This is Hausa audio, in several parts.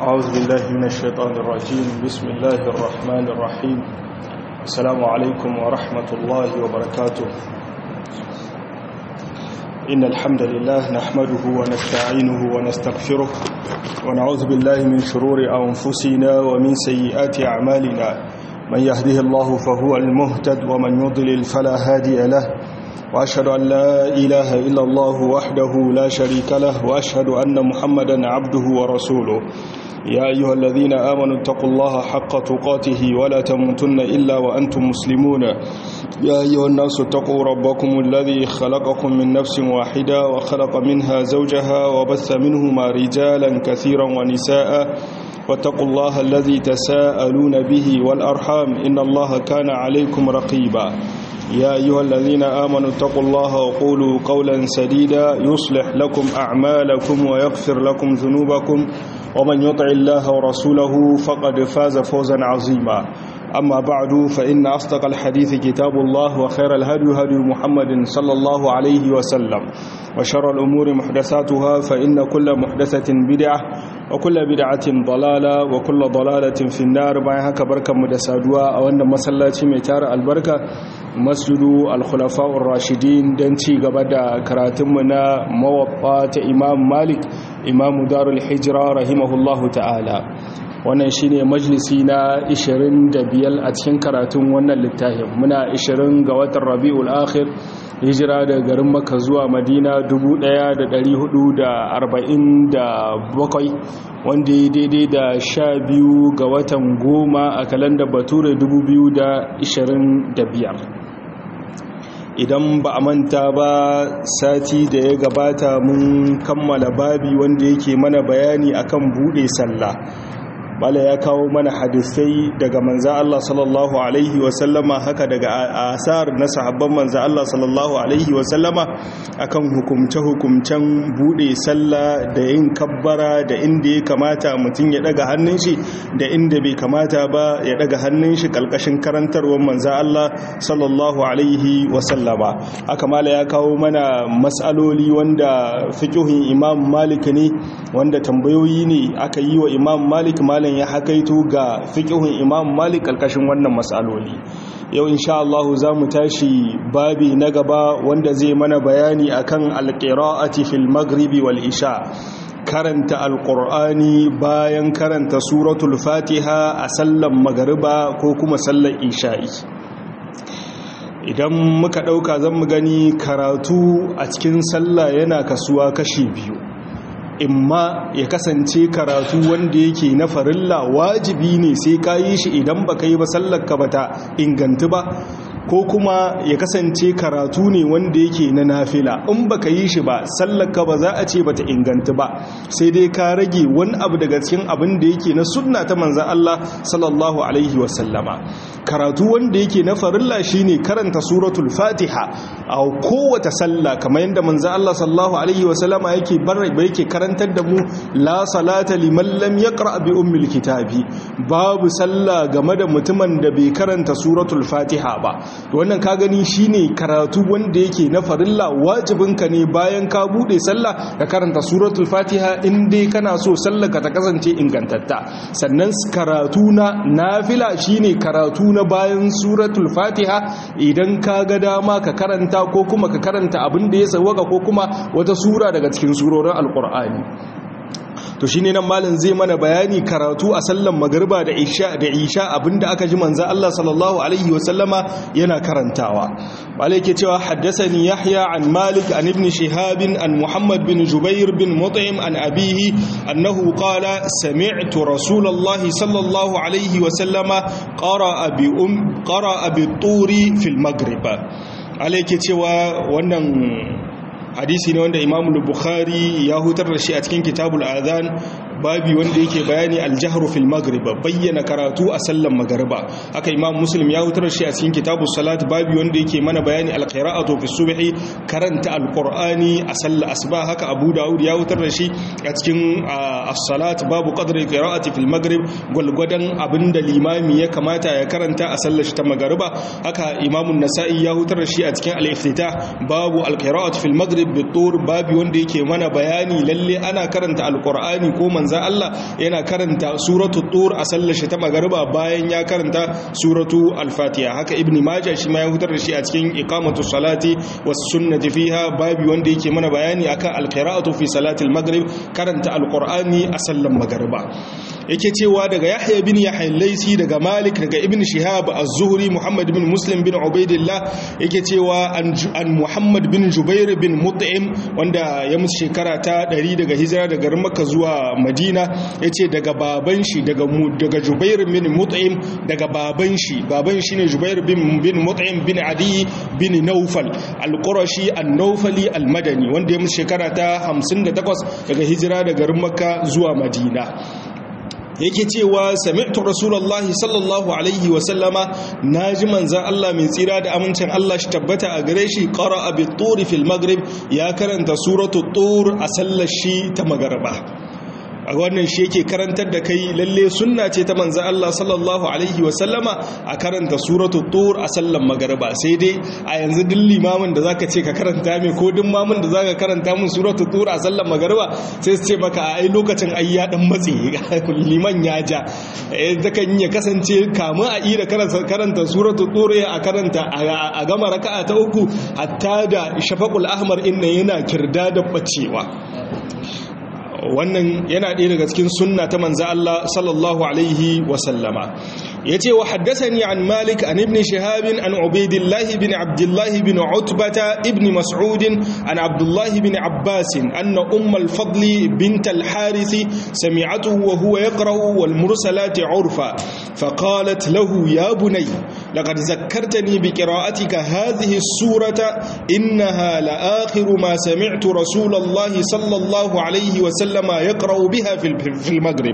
أعوذ بالله من الشيطان الرجيم بسم الله الرحمن الرحيم السلام عليكم ورحمة الله وبركاته إن الحمد لله نحمده ونستعينه ونستغفره ونعوذ بالله من شرور أنفسنا ومن سيئات أعمالنا من يهده الله فهو المهتد ومن يضلل فلا هادي له وأشهد أن لا إله إلا الله وحده لا شريك له وأشهد أن محمدا عبده ورسوله يا أيها الذين آمنوا اتقوا الله حق تقاته ولا تموتن إلا وأنتم مسلمون يا أيها الناس اتقوا ربكم الذي خلقكم من نفس واحدة وخلق منها زوجها وبث منهما رجالا كثيرا ونساء واتقوا الله الذي تساءلون به والأرحام إن الله كان عليكم رقيبا يا أيها الذين آمنوا اتقوا الله وقولوا قولا سديدا يصلح لكم أعمالكم ويغفر لكم ذنوبكم ومن يطع الله ورسوله فقد فاز فوزا عظيما أما بعد فإن أصدق الحديث كتاب الله وخير الهدي هدي محمد صلى الله عليه وسلم وشر الأمور محدثاتها فإن كل محدثة بدعة وكل بدعة ضلالة وكل ضلالة في النار باين هكا بركة مدسادوا أو أن مسلاتي ميتار البركة مسجد الخلفاء الراشدين دنتي قبدا كراتمنا موطات إمام مالك إمام دار الحجرة رحمه الله تعالى wannan shine majalisi na 25 a cikin karatun wannan littafin muna 20 ga watan Rabiul Akhir hijira daga garin Makka zuwa Madina 1447 wanda ya daidai da 12 ga watan goma a kalandar Bature 2025 idan ba a manta ba sati da ya gabata mun kammala babi wanda yake mana bayani akan bude sallah bala ya kawo mana hadisai daga manza Allah sallallahu alaihi wasallama haka daga asar na sahabban manza Allah sallallahu alaihi wasallama akan hukumce-hukumcen bude sallah da yin kabbara da inda ya kamata mutum ya daga hannun shi da inda bai kamata ba ya daga hannun shi kalkashin karantarwar manza Allah sallallahu alaihi wasallama haka mala ya kawo mana matsaloli wanda fiqhin imam malik ne wanda tambayoyi ne aka yi wa imam malik malam ya hakaito ga fiqhun Imam Malik karkashin wannan matsaloli yau insha Allah zamu tashi babi na gaba wanda zai mana bayani akan alqira'ati fil maghribi wal isha karanta alqur'ani bayan karanta suratul fatiha a sallan magariba ko kuma sallar isha'i idan muka dauka zan mu gani karatu a cikin sallah yana kasuwa kashi biyu imma ya kasance karatu wanda yake na farilla wajibi ne sai ka yi shi idan ba ka yi ba sallarka ba ta inganta ba ko kuma ya kasance karatu ne wanda yake na nafila in ba ka yi shi ba sallarka ba za a ce ba ta inganta ba sai dai ka rage wani abu daga cikin abin da yake na sunna ta manzan Allah sallallahu alaihi wasallama karatu wanda yake na farilla shine karanta suratul fatiha a kowace sallah kamar yadda manzan Allah sallallahu alaihi wasallama yake bar yake karanta karantar da mu la salata liman lam yaqra bi ummil kitabi babu sallah game da mutumin da bai karanta suratul fatiha ba wannan ka gani shine karatu wanda yake na farilla wajibin ka ne bayan ka bude sallah ka karanta suratul fatiha in dai kana so sallar ka ta kasance ingantatta sannan karatu na nafila shine karatu na bayan suratul fatiha idan ka ga dama ka karanta ko kuma ka karanta abin da ya sawaka ko kuma wata sura daga cikin surorin alqur'ani to shine nan malam zai mana bayani karatu a sallan magriba da isha da isha abinda aka ji manzo Allah sallallahu alaihi wasallama yana karantawa malai yake cewa haddathani yahya an malik an ibn shihab an muhammad bin jubair bin mut'im an abihi annahu qala sami'tu rasulullahi sallallahu alaihi wasallama qara'a bi um qara'a bi turi fil maghrib malai yake cewa wannan hadisi ne wanda imamu bukhari ya hutar da shi a cikin kitabul adhan babi wanda yake bayani aljahru fil maghrib bayyana karatu a sallan magriba haka imam muslim ya hutar shi a cikin kitabus salat babi wanda yake mana bayani alqira'atu fi subhi karanta alqur'ani a sallar asuba haka abu daud ya hutar da shi a cikin as-salat babu qadri qira'ati fil maghrib gulgudan abinda limami ya kamata ya karanta a sallar shi ta magriba haka imam an-nasa'i ya hutar da shi a cikin al-iftitah babu alqira'atu fil maghrib bi tur babi wanda yake mana bayani lalle ana karanta alqur'ani ko manzo manzan Allah yana karanta suratu tur a sallar shi ta magariba bayan ya karanta suratu al-fatiha haka ibn majah shi ma ya hutar da shi a cikin iqamatu salati was sunnati fiha babi wanda yake mana bayani akan al-qira'atu fi salati al-maghrib karanta al-qur'ani a sallar magariba yake cewa daga yahya bin yahya laisi daga malik daga ibn shihab az-zuhri muhammad bin muslim bin ubaidillah yake cewa an muhammad bin jubair bin mut'im wanda ya musu shekara ta 100 daga hijira daga makka zuwa madina yace daga baban shi daga daga jubair bin mut'im daga baban shi baban shi ne jubair bin bin mut'im bin adi bin naufal al-qurashi an-naufali al-madani wanda ya musu shekara ta 58 daga hijira daga makka zuwa madina yake cewa sami'tu rasulullahi sallallahu alaihi wa sallama naji manzan Allah mai tsira da amincin Allah shi tabbata a gare shi qara'a bi turi fil maghrib ya karanta suratu tur a sallar shi ta magariba a wannan shi yake karantar da kai lalle sunna ce ta manzan Allah sallallahu alaihi wasallama a karanta suratu tur a sallan magariba sai dai a yanzu duk limamin da zaka ce ka karanta mai ko duk mamin da zaka karanta mun suratu tur a sallan magariba sai su ce maka ai lokacin ai ya dan matse liman ya ja zakan ya kasance kamun a ira karanta suratu tur a karanta a gama raka'a ta uku hatta da shafaqul ahmar inna yana kirda da bacewa wannan yana ɗaya daga cikin sunna ta manza Allah sallallahu alaihi wasallama ya ce wa haddasani an malik an ibn shahabin an ubaidillahi bin abdullahi bin utbata ibn mas'udin an abdullahi bin abbasin anna ummal fadli bint al-harisi sami'atuhu wa huwa yaqra'u wal mursalati urfa فقالت له يا بني لقد ذكرتني بقراءتك هذه السورة إنها لآخر ما سمعت رسول الله صلى الله عليه وسلم يقرأ بها في المغرب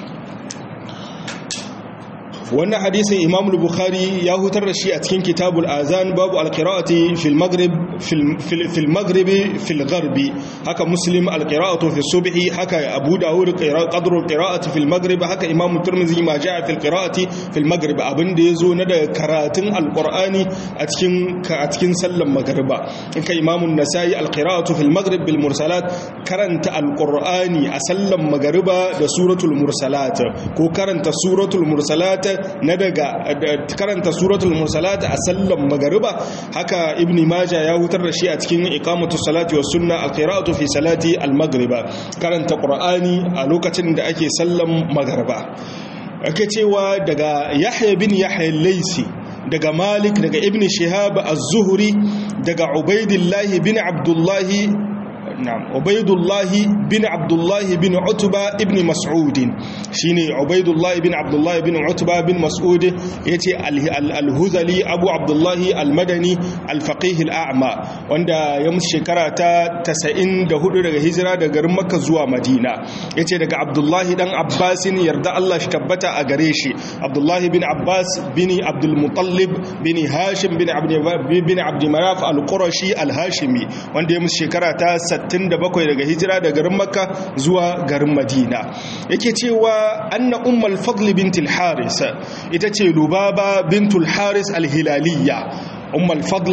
wannan hadisin imam bukhari ya hutar da shi a cikin kitabul azan babu alqira'ati fil maghrib fil maghribi fil gharbi haka muslim alqira'atu fi subhi haka abu dawud qadru alqira'ati fil maghrib haka imam tirmidhi ma ja'a fil qira'ati fil maghrib abinda yazo na da karatun alqur'ani a cikin a cikin sallan magriba haka imam an-nasai alqira'atu fil maghrib bil mursalat karanta alqur'ani a sallan magriba da suratul mursalat ko karanta suratul mursalat na daga karanta suratul mursalat a sallan magariba haka ibni majah ya hutar da shi a cikin iqamatu salati was sunna alqira'atu fi salati almagriba karanta qur'ani a lokacin da ake sallan magariba ake cewa daga yahya bin yahya laisi daga malik daga ibn shihab az-zuhri daga ubaidillah bin abdullah نعم عبيد الله بن عبد الله بن عتبة ابن مسعود شيني عبيد الله بن عبد الله بن عتبة بن مسعود يتي الهذلي أبو عبد الله المدني الفقيه الأعمى وندا يمس شكرا تا تسعين دهود دغ هجرة دغ مكة زوا مدينة يتي دغ عبد الله دان عباس يرضى الله شكبتا أغريشي عبد الله بن عباس بن عبد المطلب بن هاشم بن عبد بن عبد مناف القرشي الهاشمي وندا يمس شكرا تا 67 daga hijira da garin makka zuwa garin madina yake cewa anna ummal fadl bintul haris ita ce lubaba bintul haris alhilaliya ummal fadl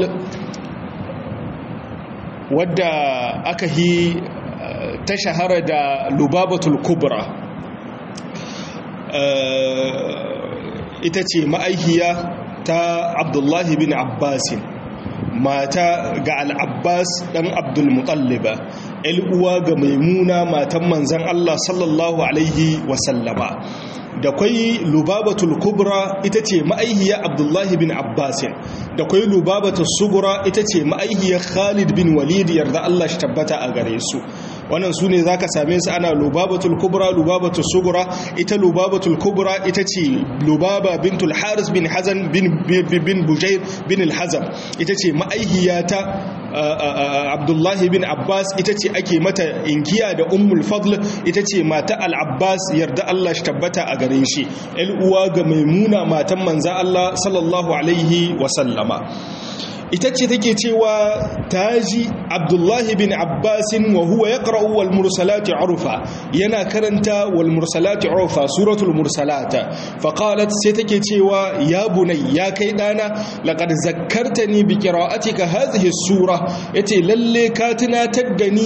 wadda aka yi ta shahara da lubabatul kubra ita ce ma'aikiya ta abdullahi bin abbasin mata ga al'abbas ɗan abdulmutalliba uwa ga maimuna matan manzan Allah sallallahu Alaihi wasallama da kwai lubabatul kubra ita ce ma'aihiyar abdullahi bin abbasin da kwai lubabatul sugura ita ce ma'aihiyar khalid bin walid yarda Allah shi tabbata a gare su wannan su ne za ka same su ana lubabatul kubra lubabatul sugura ita lubabatul kubra ita ce lubaba bintul haris bin hazan bin bujair bin al-hazam ita ce ma'aihiyata abdullahi bin abbas ita ce ake mata inkiya da ummul fadl ita ce mata al-abbas yarda Allah shi tabbata a gare shi uwa ga maimuna matan manza Allah sallallahu alaihi wasallama ita ce take cewa taji abdullahi bin abbasin wa huwa ya ƙara'u wal mursalati urufa yana karanta wal mursalati urufa suratul mursalata faƙalat sai take cewa ya bunai ya kai ɗana laƙar zakarta ni bi ƙira'atika hazihi sura ya ce lalle ka tunatar da ni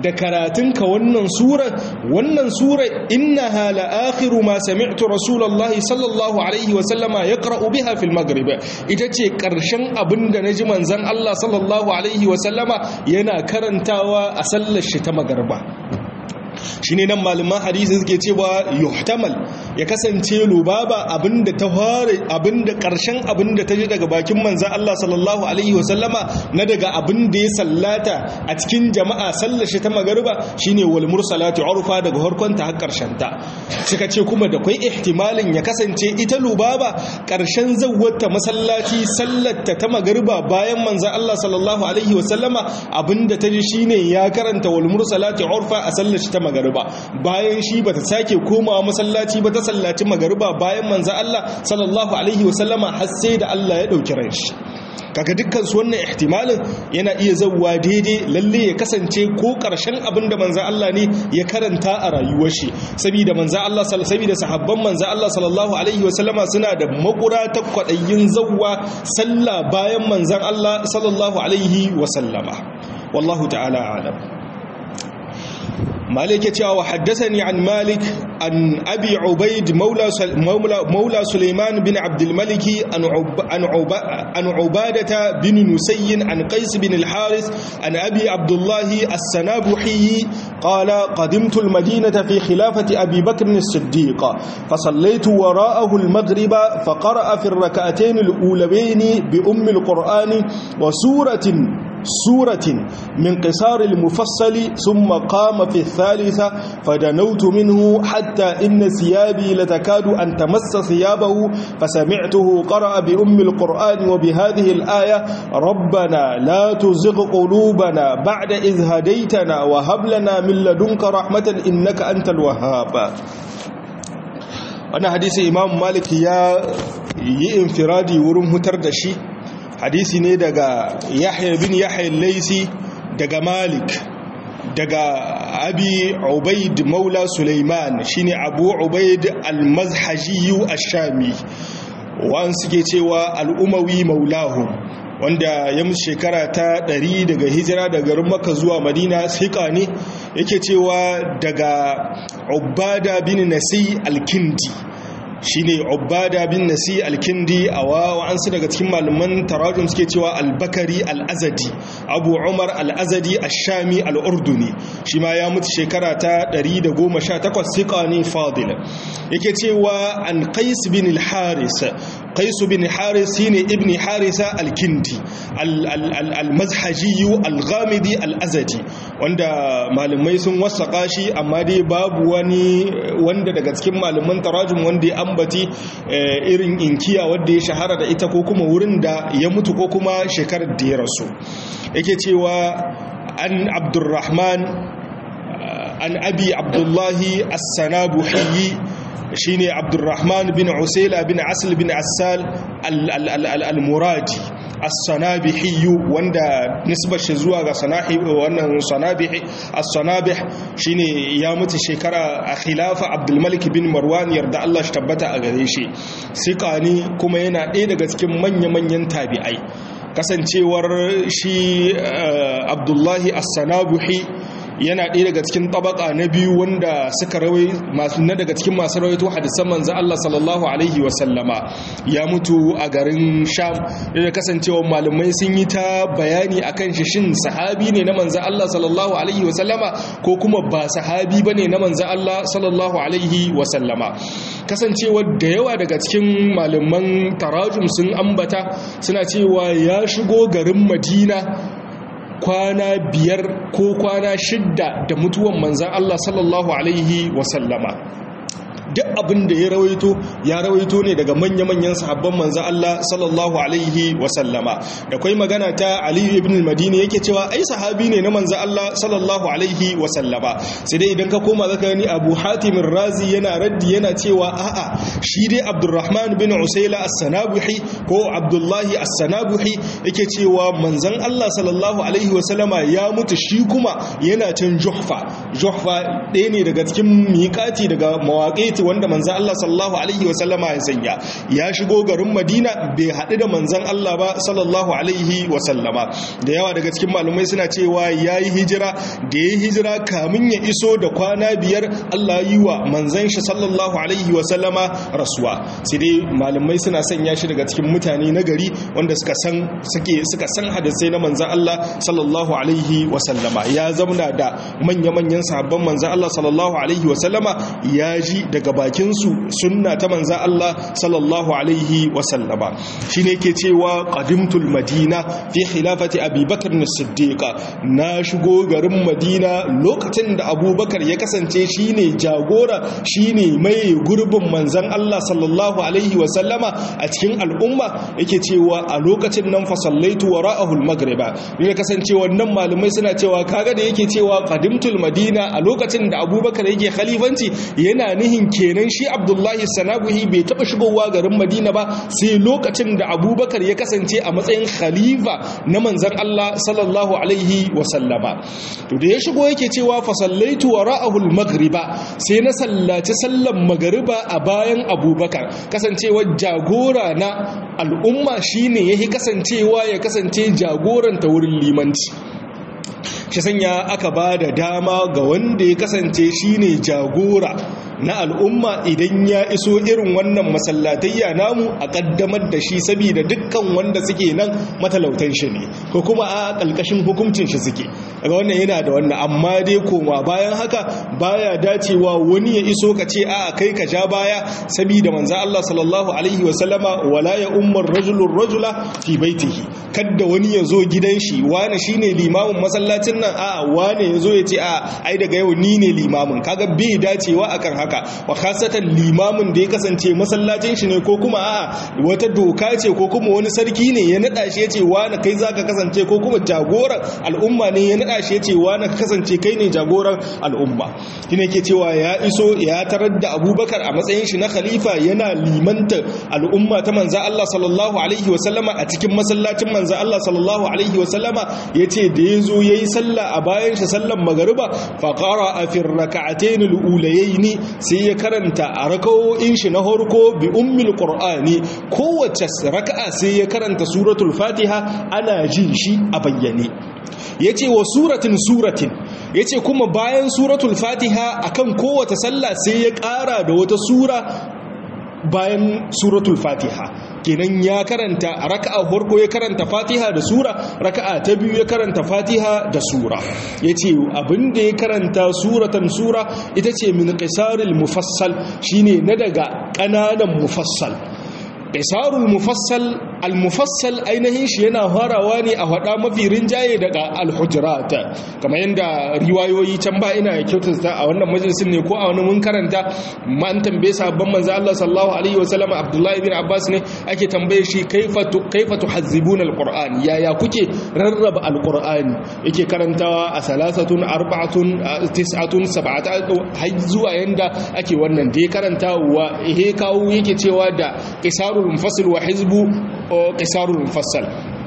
da karatunka wannan sura wannan sura innaha la akhiru ma sami'tu rasulullahi sallallahu alaihi wa sallama yaqra'u biha fil maghrib ita ce karshen abinda naji manzon Allah sallallahu alaihi wa sallama yana karantawa a sallar shi ta magriba shine nan malaman hadisi suke cewa yuhtamal ya kasance lubaba abinda ta fara abinda karshen abinda ta ji daga bakin manzo Allah sallallahu alaihi wasallama na daga abinda ya sallata a cikin jama'a sallar shi ta magariba shine wal mursalati urfa daga harkon ta har karshen ta suka ce kuma da kai ihtimalin ya kasance ita lubaba karshen zawwata masallaci sallar ta ta magariba bayan manzo Allah sallallahu alaihi wasallama abinda ta ji shine ya karanta wal mursalati urfa a sallar shi ta magariba bayan shi bata sake komawa masallaci ba ta sallaci magariba bayan manzo Allah sallallahu alaihi wasallama har sai da Allah ya dauki ran shi kaga dukkan su wannan ihtimalin yana iya zawwa daidai lalle ya kasance ko karshen abin da manzo Allah ne ya karanta a rayuwar shi saboda manzo Allah saboda sahabban manzo Allah sallallahu alaihi wasallama suna da makura ta kwadayin zawwa sallah bayan manzon Allah sallallahu alaihi wasallama wallahu ta'ala a'lam مالك يتعى وحدثني عن مالك عن أبي عبيد مولى, مولى, مولى سليمان بن عبد الملك عن, عب عن, عب عن عبادة بن نسي عن قيس بن الحارث عن أبي عبد الله السنابحي قال قدمت المدينة في خلافة أبي بكر الصديق فصليت وراءه المغرب فقرأ في الركعتين الأولين بأم القرآن وسورة سورة من قصار المفصل ثم قام في الثالثة فدنوت منه حتى إن ثيابي لتكاد أن تمس ثيابه فسمعته قرأ بأم القرآن وبهذه الآية ربنا لا تزغ قلوبنا بعد إذ هديتنا وهب لنا من لدنك رحمة إنك أنت الوهاب أنا حديث إمام مالك يا ينفرادي ورم هتردشي hadisi ne daga yahya bin yahya laisi daga malik daga abi ubaid maula suleiman shine abu ubaid al-mazhajiyu ash-shami wa'an suke cewa al-umawi maulahu wanda ya musu shekara ta ɗari daga hijira daga garin maka zuwa madina siƙa ne yake cewa daga ubada bin nasi al-kindi shine ubada bin nasi al-kindi a wa'ansu daga cikin malaman tarajum suke cewa al-bakari al-azadi abu umar al-azadi ash-shami al-urduni shi ma ya mutu shekara ta 118 siqa ne fadil yake cewa an qais bin al-haris qais bin haris shine ibn harisa al-kindi al-mazhaji al-ghamidi al-azadi wanda malamai sun wasaka shi amma dai babu wani wanda daga cikin malaman tarajum wanda ya ambati irin inkiya wadda ya shahara da ita ko kuma wurin da ya mutu ko kuma shekarar da ya rasu yake cewa an abdurrahman an abi abdullahi as-sanabuhi shine abdurrahman bin usaila bin asl bin assal al-muradi as-sanabihi wanda nisbar shi zuwa ga sanahi wannan sanabihi as-sanabih shine ya mutu shekara a khilafa Abdul Malik bin Marwan yarda Allah shi tabbata a gare shi siqani kuma yana ɗaya daga cikin manya-manyan tabi'ai kasancewar shi Abdullahi as-sanabihi yana ɗaya daga cikin tabaka na biyu wanda suka rawai masu na daga cikin masu rawaito hadisan manzo Allah sallallahu alaihi wasallama ya mutu a garin Sham da kasancewa malamai sun yi ta bayani akan shi shin sahabi ne na manzo Allah sallallahu alaihi wasallama ko kuma ba sahabi bane na manzo Allah sallallahu alaihi wasallama kasancewa da yawa daga cikin malaman tarajum sun ambata suna cewa ya shigo garin Madina kwana biyar ko kwana shidda da mutuwan manzan Allah sallallahu Alaihi wasallama duk abin da ya rawaito ya rawaito ne daga manya-manyan sahabban manzan Allah sallallahu Alaihi wasallama da kwai magana ta Aliyu ibn al-Madini yake cewa ai sahabi ne na manzan Allah sallallahu Alaihi wasallama sai dai idan ka koma zaka gani Abu Hatim razi yana raddi yana cewa a'a shi dai Abdurrahman bin Usaila as-Sanabuhi ko Abdullahi as-Sanabuhi yake cewa manzan Allah sallallahu Alaihi wasallama ya mutu shi kuma yana can Juhfa Juhfa ɗaya ne daga cikin miƙati daga mawaƙi miqati wanda manzon Allah sallallahu alaihi wasallama ya sanya ya shigo garin Madina bai haɗu da manzon Allah ba sallallahu alaihi wasallama da yawa daga cikin malumai suna cewa yayi hijira da yayi hijira kamin ya iso da kwana biyar Allah yi wa manzon shi sallallahu alaihi wasallama rasuwa sai dai malumai suna sanya shi daga cikin mutane na gari wanda suka san suke suka san hadisai na manzon Allah sallallahu alaihi wasallama ya zamna da manya-manyan sahabban manzon Allah sallallahu alaihi wasallama ya ji daga bakin su sunna ta manzon Allah sallallahu alaihi wasallama shine yake cewa qadimtul madina fi khilafati abi bakr as-siddiq na shigo garin madina lokacin da abubakar ya kasance shine jagora shine mai gurbin manzon Allah sallallahu alaihi wasallama a cikin al'umma yake cewa a lokacin nan fa sallaitu wara'ahu al-maghriba ne kasance wannan malumai suna cewa kaga da yake cewa qadimtul madina a lokacin da abubakar yake khalifanci yana nihin kenan shi abdullahi sanabuhi bai taba shigowa garin madina ba sai lokacin da abubakar ya kasance a matsayin khalifa na manzan Allah sallallahu alaihi wasallama to da ya shigo yake cewa fa sallaitu wara'ahu al-maghriba sai na sallaci sallan magariba a bayan abubakar kasancewa jagora na al'umma shine yake kasancewa ya kasance jagoranta wurin limanci shi sanya aka ba da dama ga wanda ya kasance shine jagora na al'umma idan ya iso irin wannan masallatayya namu a kaddamar da shi saboda dukkan wanda suke nan matalautan shi ne ko kuma a ƙalƙashin hukuncin shi suke daga wannan yana da wannan amma dai koma bayan haka baya dacewa wani ya iso ka ce a kai ka ja baya saboda manzo Allah sallallahu alaihi wa sallama wala ya ummar rajulur rajula fi baitihi kadda wani ya zo gidan shi wani shine limamin masallacin nan a wane ya zo ya ce a ai daga yau ni ne limamin kaga bai dacewa akan haka wa khasatan limamin da ya kasance masallacin shi ne ko kuma a wata doka ce ko kuma wani sarki ne ya nada shi ya ce wani kai zaka kasance ko kuma jagoran al'umma ne ya nada shi ya ce wani ka kasance kai ne jagoran al'umma shine ke cewa ya iso ya tarar da abubakar a matsayin shi na khalifa yana limanta al'umma ta manza Allah sallallahu alaihi wa sallama a cikin masallacin manza Allah sallallahu alaihi wa sallama yace da yazo yayi sallah a bayan shi sallan magariba fa qara fi rak'atayn al-ulayayn sai ya karanta a rakawoyin shi na harko bi ummil qur'ani kowace raka'a sai ya karanta suratul fatiha ana jin shi a bayyane yace wa suratin suratin yace kuma bayan suratul fatiha akan kowace sallah sai ya ƙara da wata sura bayan suratul fatiha kenan ya karanta a raka'a farko ya karanta fatiha da sura raka'a ta biyu ya karanta fatiha da sura yace abinda ya karanta suratan sura ita ce min qisaril mufassal shine na daga kananan mufassal qisarul mufassal al mufassal ainihin shi yana farawa ne a hada mafi rinjaye daga al hujurat kamar yanda riwayoyi can ba ina kyautata a wannan majalisin ne ko a wani mun karanta man tambaye sabban manzo Allah sallallahu alaihi wasallam Abdullah ibn Abbas ne ake tambaye shi kaifa kaifa tuhazzibuna al qur'an yaya kuke rarraba al qur'ani yake karantawa a salasatun arba'atun tis'atun sab'atun har zuwa yanda ake wannan da ya karanta wa he kawo yake cewa da qisarul munfasil wa hizbu qisarul mufassal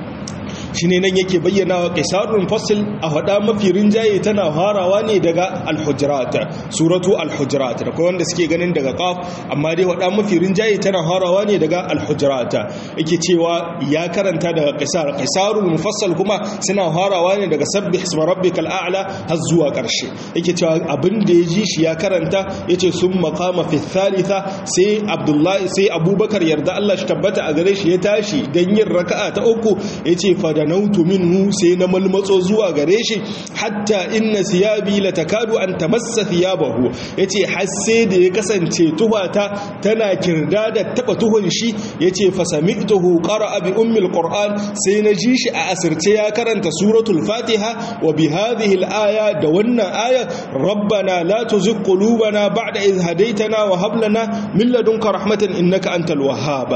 shine nan yake bayyana wa qisarul mufassal a hada mafi rinjaye tana farawa ne daga al-hujurat suratu al-hujurat da kuma wanda suke ganin daga qaf amma dai hada mafi rinjaye tana farawa ne daga al-hujurat yake cewa ya karanta daga qisar qisarul mufassal kuma suna farawa ne daga sabbih isma rabbikal a'la har zuwa karshe yake cewa abin da ya ji shi ya karanta yace sun maqama fi thalitha sai abdullahi sai abubakar yarda Allah shi tabbata a gare shi ya tashi dan yin raka'a ta uku yace fa danautu minhu sai na malmatso zuwa gare shi hatta inna siyabi latakadu an tamassa thiyabahu yace har sai da ya kasance tuhata tana kirda da taba tuhun shi yace fa sami'tuhu qara'a bi ummi alquran sai na ji shi a asirce ya karanta suratul fatiha wa bi hadhihi alaya da wannan aya rabbana la tuzigh qulubana ba'da idh hadaytana wa hab lana min ladunka rahmatan innaka antal wahhab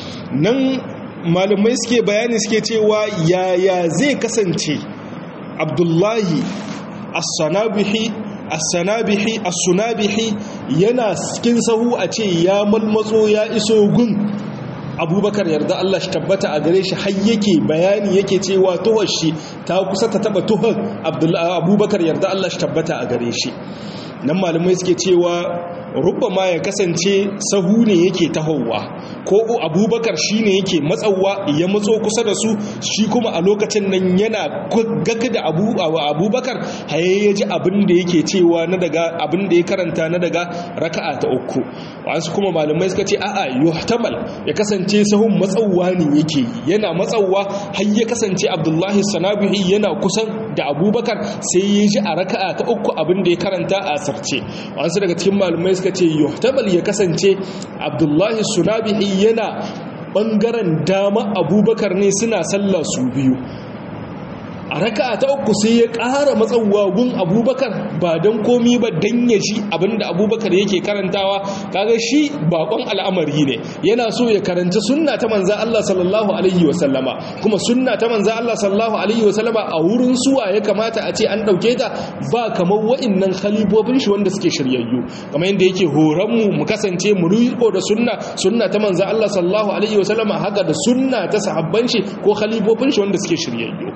nan malamai suke bayani suke cewa yaya zai kasance abdullahi as-sanabihi as-sanabihi as-sunabihi yana cikin sahu a ce ya malmatso ya iso gun abubakar yarda Allah shi tabbata a gare shi har yake bayani yake cewa tuhar shi ta kusa ta taba tuhar abubakar yarda Allah shi tabbata a gare shi nan malamai suke cewa rubama ya kasance sahu ne yake tahowa ko abubakar shi ne yake matsawa ya matso kusa da su shi kuma a lokacin nan yana gaga da abubakar haye ya ji abin da yake cewa na daga abin da ya karanta na daga raka'a ta uku wasu kuma malamai suka ce a'a yuhtamal ya kasance sahun matsawa ne yake yana matsawa har ya kasance abdullahi sanabihi yana kusan da abubakar sai ya ji a raka'a ta uku abin da ya karanta a sarce wasu daga cikin malamai suka ce yuhtamal ya kasance abdullahi sunabihi yana bangaren dama abubakar ne suna sallah su biyu a raka ta uku sai ya ƙara matsawa gun abubakar ba don komi ba don ya ji abinda abubakar yake karantawa kaga shi bakon al'amari ne yana so ya karanci sunna ta manza Allah sallallahu alaihi wasallama kuma sunna ta manza Allah sallallahu alaihi wasallama a wurin suwa ya kamata a ce an ɗauke ta ba kamar wa'innan khalifofin shi wanda suke shiryayyu kamar yadda yake horon mu mu kasance mu riko da sunna sunna ta manza Allah sallallahu alaihi wasallama haka da sunna ta sahabban shi ko khalifofin shi wanda suke shiryayyu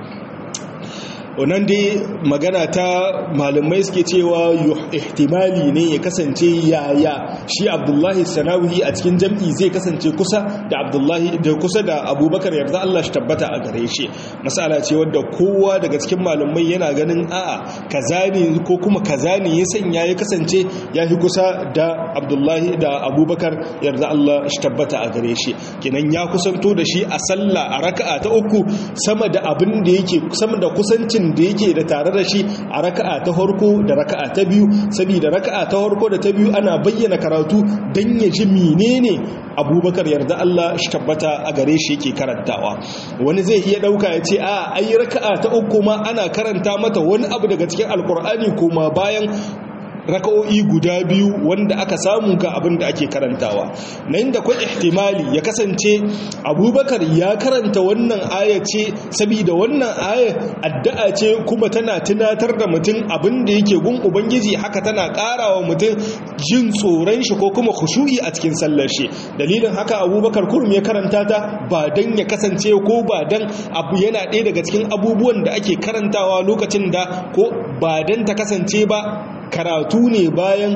wannan dai magana ta malamai suke cewa ihtimali ne ya kasance yaya shi abdullahi sanawi a cikin jam'i zai kasance kusa da abdullahi da kusa da abubakar yarda Allah shi tabbata a gare shi masala ce wadda kowa daga cikin malamai yana ganin a'a kaza ne ko kuma kaza ne ya sanya ya kasance ya fi kusa da abdullahi da abubakar yarda Allah shi tabbata a gare shi kenan ya kusanto da shi a sallah a raka'a ta uku sama da abin da yake sama da kusancin da yake da tare da shi a raka'a ta farko da raka'a ta biyu saboda raka'a ta farko da ta biyu ana bayyana karatu dan ya ji menene abubakar yarda Allah shi tabbata a gare shi yake karantawa wani zai iya dauka ya ce a ai raka'a ta uku ma ana karanta mata wani abu daga cikin alkur'ani kuma bayan raka'o'i guda biyu wanda aka samu ga abin da ake karantawa na inda kwai ihtimali ya kasance abubakar ya karanta wannan aya ce saboda wannan aya addu'a ce kuma tana tunatar da mutum abin da yake gun ubangiji haka tana karawa mutum jin tsoron shi ko kuma khushu'i a cikin sallar shi dalilin haka abubakar kurum ya karanta ta ba dan ya kasance ko ba dan abu yana ɗaya daga cikin abubuwan da ake karantawa lokacin da ko ba dan ta kasance ba karatu ne bayan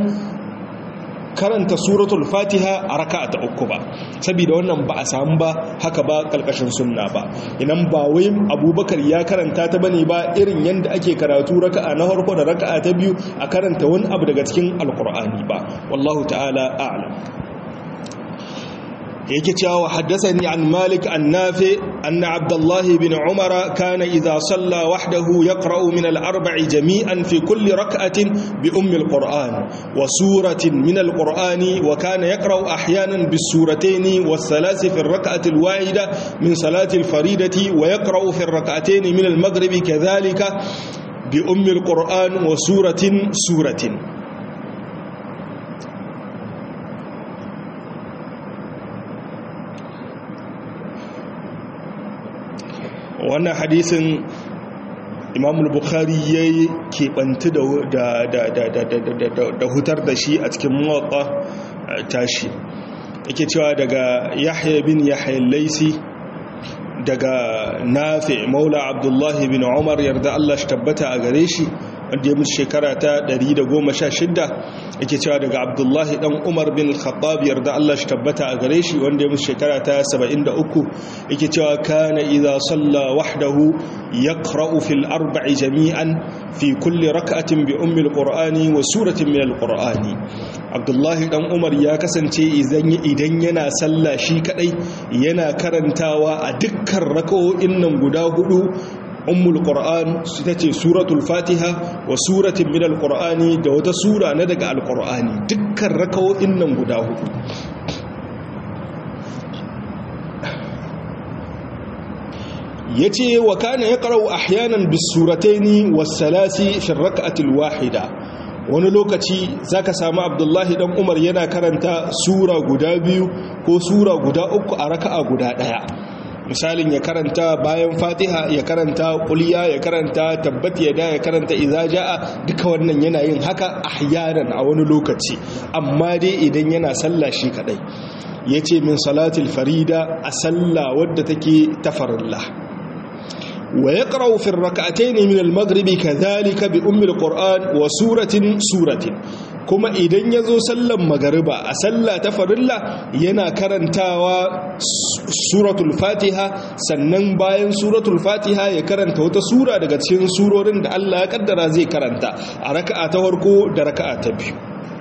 karanta suratul fatiha a raka'a ta uku ba saboda wannan ba a samu ba haka ba kalkashin sunna ba idan ba wai abubakar ya karanta ta bane ba irin yadda ake karatu raka'a na farko da raka'a ta biyu a karanta wani abu daga cikin alkur'ani ba wallahu ta'ala a'lam yake cewa haddathani an malik an nafi anna abdullah bin umara kana idha salla wahdahu yaqra'u min al-arba'i jami'an fi kulli rak'atin bi ummi al-qur'an wa suratin min al-qur'ani wa kana yaqra'u ahyanan bis suratayn was thalath fi ar-rak'ati al-wahida min salati al-faridati wa yaqra'u fi ar-rak'atayn min al-maghribi kadhalika bi ummi al-qur'an wa suratin suratin wannan hadisin imamul bukhari ya yi keɓanti da hutar da shi a cikin mawaƙa tashi yake cewa daga yahya bin yahya laisi daga nafi maula abdullahi bin umar yarda Allah shi tabbata a gare shi wanda ya mutu shekara ta 116 yake cewa daga abdullahi dan umar bin khattab yarda Allah shi tabbata a gare shi wanda ya mutu shekara ta 73 yake cewa kana idza salla wahdahu yaqra'u fil arba'i jami'an fi kulli rak'atin bi ummi alqur'ani wa suratin min alqur'ani abdullahi dan umar ya kasance idan idan yana sallah shi kadai yana karantawa a dukkan raka'o'in nan guda hudu ummul qur'an ita ce suratul fatiha wa suratin min alqur'ani da wata sura na daga alqur'ani dukkan raka'o'in nan guda hudu yace wa kana yaqra'u ahyanan bis surataini was salasi fi rak'ati wahida wani lokaci zaka samu abdullahi dan umar yana karanta sura guda biyu ko sura guda uku a raka'a guda daya misalin ya karanta bayan fatiha ya karanta kuliya ya karanta tabbat yada ya karanta idza jaa duka wannan yana yin haka ahyanan a wani lokaci amma dai idan yana sallah shi kadai yace min salatil farida a sallah wadda take tafarilla ويقرأ في الركعتين من المغرب كذلك بأم القرآن وسورة سورة kuma idan ya zo sallan magariba a sallah ta farilla yana karantawa suratul fatiha sannan bayan suratul fatiha ya karanta wata sura daga cikin surorin da Allah ya kaddara zai karanta a raka'a ta farko da raka'a ta biyu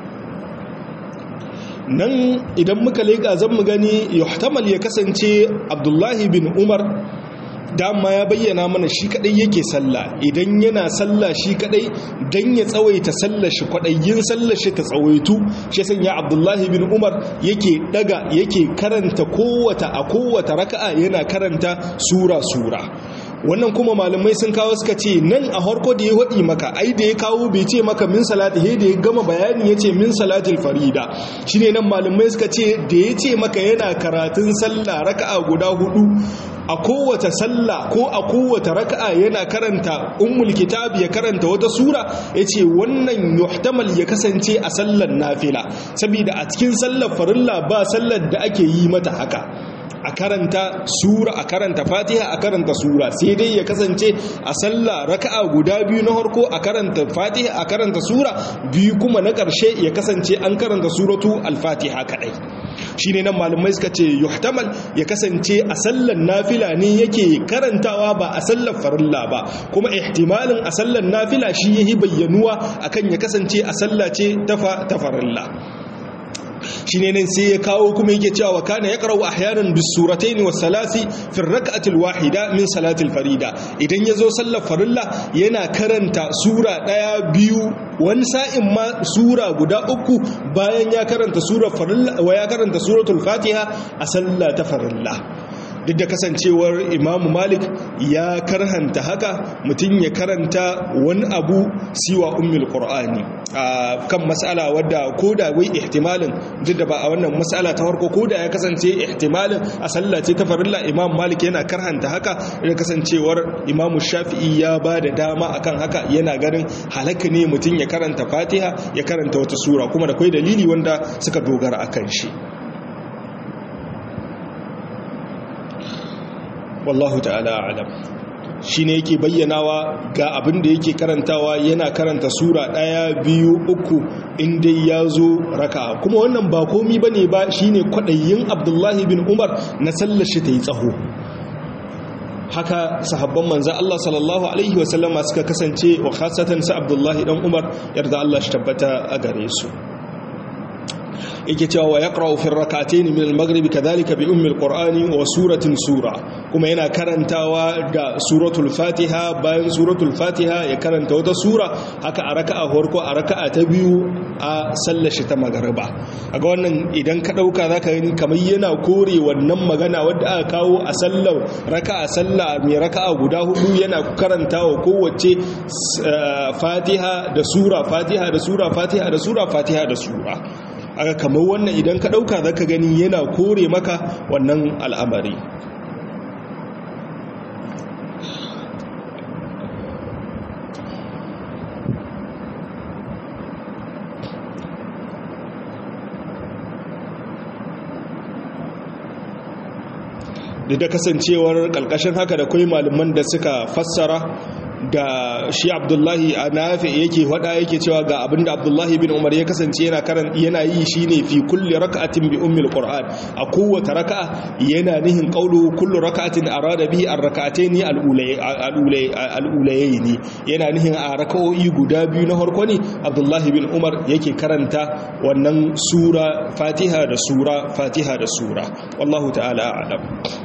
nan idan muka leƙa zan mu gani yuhtamal ya kasance abdullahi bin umar dama ya bayyana mana shi kadai yake sallah idan yana sallah shi kadai dan ya tsawaita sallar shi kwadayin sallar shi ta tsawaitu shi sanya abdullahi bin umar yake daga yake karanta kowata a kowata raka'a yana karanta sura sura wannan kuma malamai sun kawo suka ce nan a harko da ya waɗi maka ai da ya kawo bai ce maka min salati he da ya gama bayani ya ce min salatil farida shine nan malamai suka ce da ya ce maka yana karatun sallah raka'a guda hudu a kowace sallah ko a kowace raka'a yana karanta ummul kitab ya karanta wata sura yace wannan yuhtamal ya kasance a sallar nafila saboda a cikin sallar farilla ba sallar da ake yi mata haka a karanta sura a karanta fatiha a karanta sura sai dai ya kasance a sallah raka'a guda biyu na harko a karanta fatiha a karanta sura biyu kuma na ƙarshe ya kasance an karanta suratu al-fatiha kadai shine nan malamai suka ce yuhtamal ya kasance a sallar nafila ne yake karantawa ba a sallar farilla ba kuma ihtimalin a sallar nafila shi yayi bayyanuwa akan ya kasance a sallace ta farilla shi ne nan sai ya kawo kuma yake cewa wa kana yaqra'u ahyanan bis suratayn was salasi fi rak'atil wahida min salatil farida idan yazo sallar farilla yana karanta sura daya biyu wani sa'in ma sura guda uku bayan ya karanta sura farilla wa ya karanta suratul fatiha a sallah ta farilla duk da kasancewar imamu malik ya karhanta haka mutum ya karanta wani abu siwa ummul qur'ani a kan matsala wadda ko da wai ihtimalin duk da ba a wannan matsala ta farko ko da ya kasance ihtimalin a sallah ce ta farilla imam malik yana karhanta haka da kasancewar imamu shafi'i ya ba da dama akan haka yana ganin halaka ne mutum ya karanta fatiha ya karanta wata sura kuma da kwai dalili wanda suka dogara akan shi wallahu ta'ala alam shi ne yake bayyanawa ga abin da yake karantawa yana karanta sura ɗaya biyu uku inda ya zo raka kuma wannan ba komi ba ne ba shi ne kwaɗayin abdullahi bin umar na sallashi ta yi tsaho haka sahabban manzan Allah sallallahu Alaihi wasallama suka kasance wa khasatan sa abdullahi ɗan umar yarda Allah shi tabbata a gare su yake cewa wa yaqra'u fi rak'atayn min al-maghrib kadhalika bi ummi al-qur'ani wa suratin sura kuma yana karantawa da suratul fatiha bayan suratul fatiha ya karanta wata sura haka a raka'a farko a raka'a ta biyu a sallar shi ta magariba aga wannan idan ka dauka zaka gani kamar yana kore wannan magana wadda aka kawo a sallar raka'a sallah mai raka'a guda hudu yana karantawa kowace fatiha da sura fatiha da sura fatiha da sura fatiha da sura aka kamar wannan idan ka ɗauka za ka gani yana kore maka wannan al'amari da kasancewar ƙalƙashin haka da kwai malaman da suka fassara da shi abdullahi a nafi yake wada yake cewa ga abinda abdullahi bin umar ya kasance yana karan yana yi shine fi kulli raka'atin bi ummil qur'an a kowace raka'a yana nihin qawlu kullu raka'atin arada bihi ar-rak'atayn al-ulayayn yana nihin a raka'o'i guda biyu na farko ne abdullahi bin umar yake karanta wannan sura fatiha da sura fatiha da sura wallahu ta'ala a'lam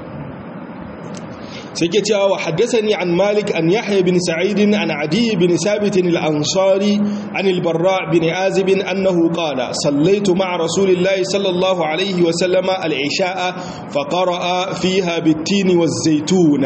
سيكي تشاو حدثني عن مالك أن يحيى بن سعيد عن عدي بن ثابت الأنصاري عن البراء بن عازب أنه قال صليت مع رسول الله صلى الله عليه وسلم العشاء فقرأ فيها بالتين والزيتون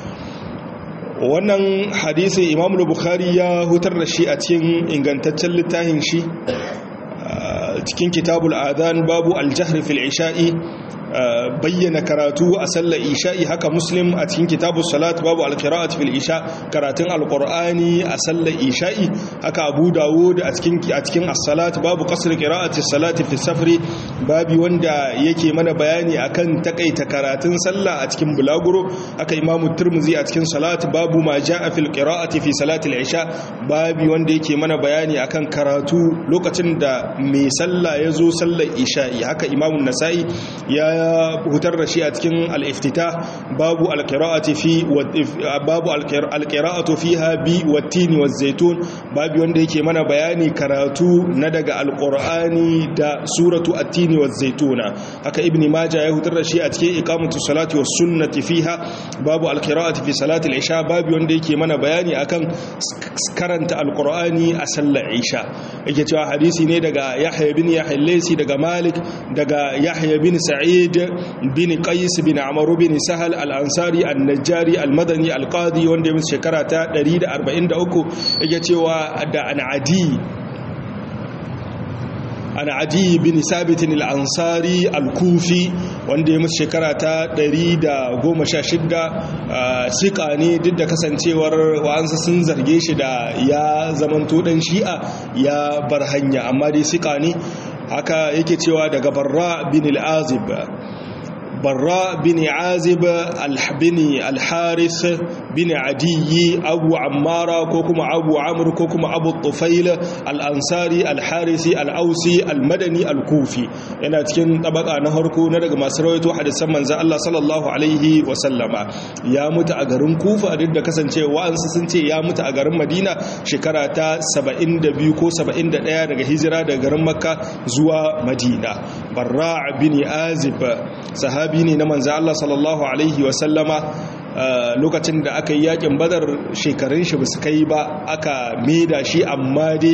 wannan hadisi imam bukhari ya hutar da shi a cikin ingantaccen littafin shi cikin kitabul adhan babu aljahri fil isha'i bayyana karatu a sallar isha'i haka muslim a cikin kitabu salat babu alqira'at fil isha karatun alqur'ani a sallar isha'i haka abu dawud a cikin a cikin as-salat babu qasr qira'ati salati fi safri babi wanda yake mana bayani akan takaita karatun sallah a cikin bulaguro aka imamu turmuzi a cikin salat babu ma ja'a fil qira'ati fi salatil isha babi wanda yake mana bayani akan karatu lokacin da mai sallah ya zo sallar isha'i haka imamun nasa'i ya hutar da shi a cikin al-iftitah babu al-qira'ati fi babu al-qira'atu fiha bi wat-tini waz-zaytun babi wanda yake mana bayani karatu na daga al-qur'ani da suratu at-tini waz-zaytuna haka ibn majah ya hutar da shi a cikin iqamatu salati was sunnati fiha babu al-qira'ati fi salati al-isha babi wanda yake mana bayani akan karanta al-qur'ani a sallar isha yake cewa hadisi ne daga yahya bin yahya laysi daga malik daga yahya bin sa'id bin qais bin amr bin sahal al-ansari an-najjari al-madani al-qadi wanda ya shekara ta 143 yake cewa da an-adi an adi bin sabitin al'ansari al-kufi wanda ya musu shekara ta 116 sika ne duk da kasancewar wa'ansa sun zarge shi da ya zamanto dan shi'a ya bar hanya amma dai sika ne haka yake cewa daga barra bin al'azib barra bin azib al-bini al-haris bin adiyi abu ammara ko kuma abu amur ko kuma abu tufail al-ansari al-harisi al-ausi al-madani al-kufi yana cikin tabaka na harko na daga masu rawaito hadisan manzo Allah sallallahu alaihi wa sallama ya mutu a garin kufa duk da kasancewa an sun ce ya mutu a garin madina shekara ta 72 ko 71 daga hijira daga garin makka zuwa madina barra bin azib sahabi ne na manzo Allah sallallahu alaihi wa sallama lokacin da aka yi yakin badar shekarun shi basu kai ba aka maida shi amma dai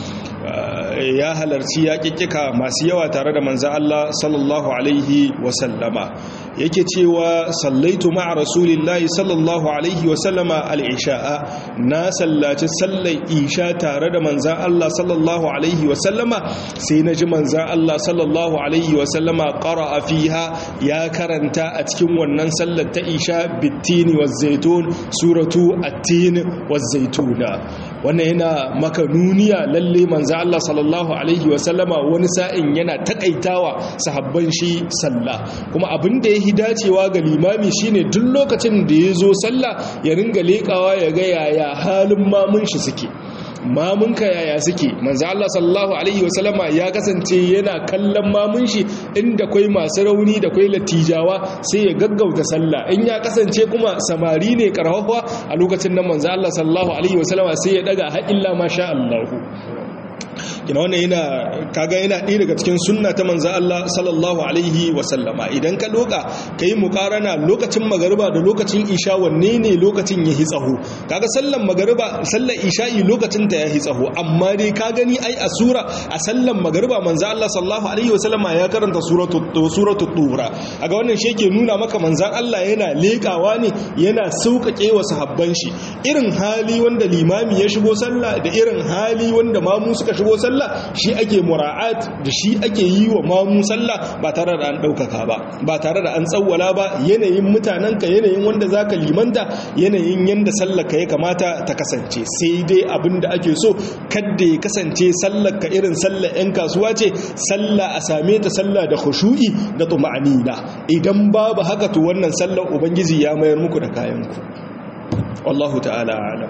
ya halarci yaƙiƙika masu yawa tare da manzo Allah sallallahu alaihi wa sallama yake cewa sallaitu ma'a rasulillahi sallallahu alaihi wa sallama al-isha'a na sallaci sallar isha tare da manzan Allah sallallahu alaihi wa sallama sai na ji manzan Allah sallallahu alaihi wa sallama qara'a fiha ya karanta a cikin wannan sallar ta isha bittini wa zaitun suratu at-tin wa zaituna wannan yana maka nuniya lalle manzan Allah sallallahu alaihi wa sallama wani sa'in yana takaitawa sahabban shi sallah kuma abin da ya yi dacewa ga limami shine duk lokacin da ya zo sallah ya ringa leƙawa ya ga yaya halin mamun shi suke mamunka yaya suke manzo Allah sallallahu alaihi wasallama ya kasance yana kallon mamun shi inda kwai masu rauni da kwai latijawa sai ya gaggauta sallah in ya kasance kuma samari ne karhawa a lokacin nan manzo Allah sallallahu alaihi wasallama sai ya daga ha illa masha Allah kina wannan yana kaga yana ɗaya daga cikin sunna ta manzo Allah sallallahu alaihi wa sallama idan ka loka kai muqarana lokacin magariba da lokacin isha wanne ne lokacin yahi tsaho kaga sallan magariba sallar isha'i lokacin ta yahi tsaho amma dai ka gani ai a sura a sallan magariba manzo Allah sallallahu alaihi wa sallama ya karanta suratul suratul tura kaga wannan shi yake nuna maka manzon Allah yana lekawa ne yana sauƙaƙe wa sahabban shi irin hali wanda limami ya shigo sallah da irin hali wanda mamu suka shigo sallah sallah shi ake mura'at da shi ake yi wa mamu sallah ba tare da an ɗaukaka ba ba tare da an tsawwala ba yanayin mutanenka yanayin wanda za ka limanta yanayin yadda sallaka ya kamata ta kasance sai dai abin da ake so kadda ya kasance sallaka irin sallar 'yan kasuwa ce sallah a same ta sallah da khushu'i da tuma'anina idan babu haka to wannan sallar ubangiji ya mayar muku da kayanku wallahu ta'ala alam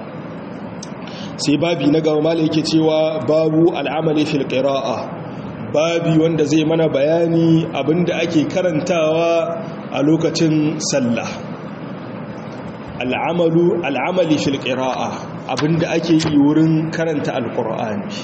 sai babi na gaba mala yake cewa babu al'amali fil qira'a babi wanda zai mana bayani abinda ake karantawa a lokacin sallah al'amalu al'amali fil qira'a abinda ake yi wurin karanta alqur'ani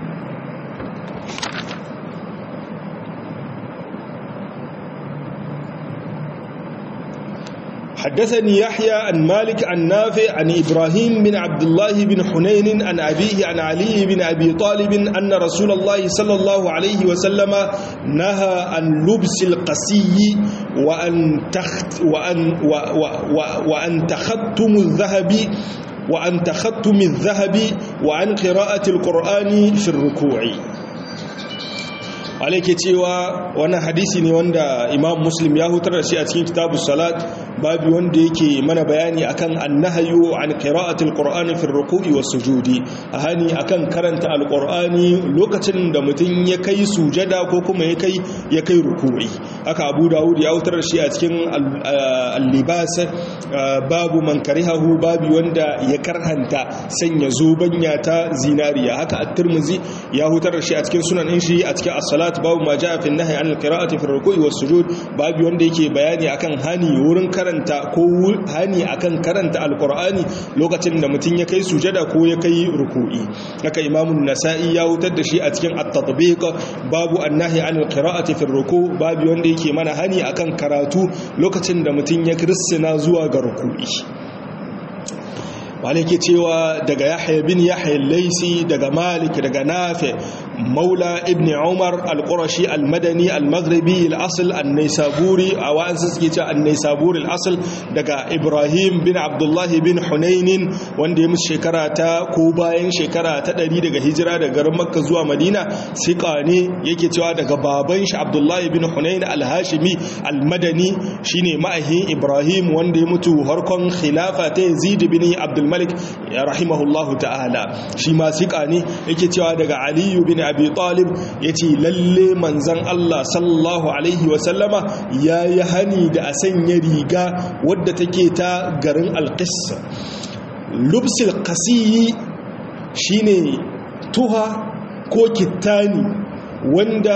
حدثني يحيى عن مالك عن نافع عن إبراهيم بن عبد الله بن حنين عن أبيه عن علي بن أبي طالب أن رسول الله صلى الله عليه وسلم نهى عن لبس القسي وأن تخت وأن و و و وأن تختم الذهب وأن تختم الذهب وعن قراءة القرآن في الركوع alaike cewa wannan hadisi ne wanda imam muslim ya hutar da shi a cikin kitabu salat babu wanda yake mana bayani akan annahayu an qira'atil qur'ani fi ruku'i was sujudi hani akan karanta alqur'ani lokacin da mutum ya kai sujada ko kuma ya kai ya kai ruku'i haka abu dawud ya hutar da shi a cikin al-libas babu man karihahu babu wanda ya karhanta sanya zobanya ta zinariya haka at-tirmidhi ya hutar da shi a cikin sunan shi a cikin as-salat babu ma jaa fi an-nahy an al-qira'ati fi ar-ruku'i was-sujud babu wanda yake bayani akan hani wurin karanta ko hani akan karanta al-qur'ani lokacin da mutun ya kai sujada ko ya kai ruku'i haka imam an-nasa'i ya hutar da shi a cikin at-tatbiq babu an-nahy an al-qira'ati fi ar-ruku' babu wanda yake mana hani akan karatu lokacin da mutun ya kirsina zuwa ga ruku'i wale ke cewa daga yahya bin yahya laisi daga malik daga nafi maula ibn umar al-qurashi al-madani al-maghribi al-asl an-naisaburi a wa'ansu suke cewa an-naisaburi al-asl daga ibrahim bin abdullahi bin hunainin wanda ya musu shekara ta ko bayan shekara ta ɗari daga hijira daga garin makka zuwa madina siƙa ne yake cewa daga baban shi abdullahi bin hunain al-hashimi al-madani shine ma'ahin ibrahim wanda ya mutu harkon khilafa ta yazid bin abdul malik rahimahullahu ta'ala shi ma siƙa ne yake cewa daga aliyu bin abi talib ya ce lalle manzan allah sallallahu alaihi wasallama ya yi hani da a sanya riga wadda take ta garin alƙis lubsil kasiyi shine tuha ko kittani wanda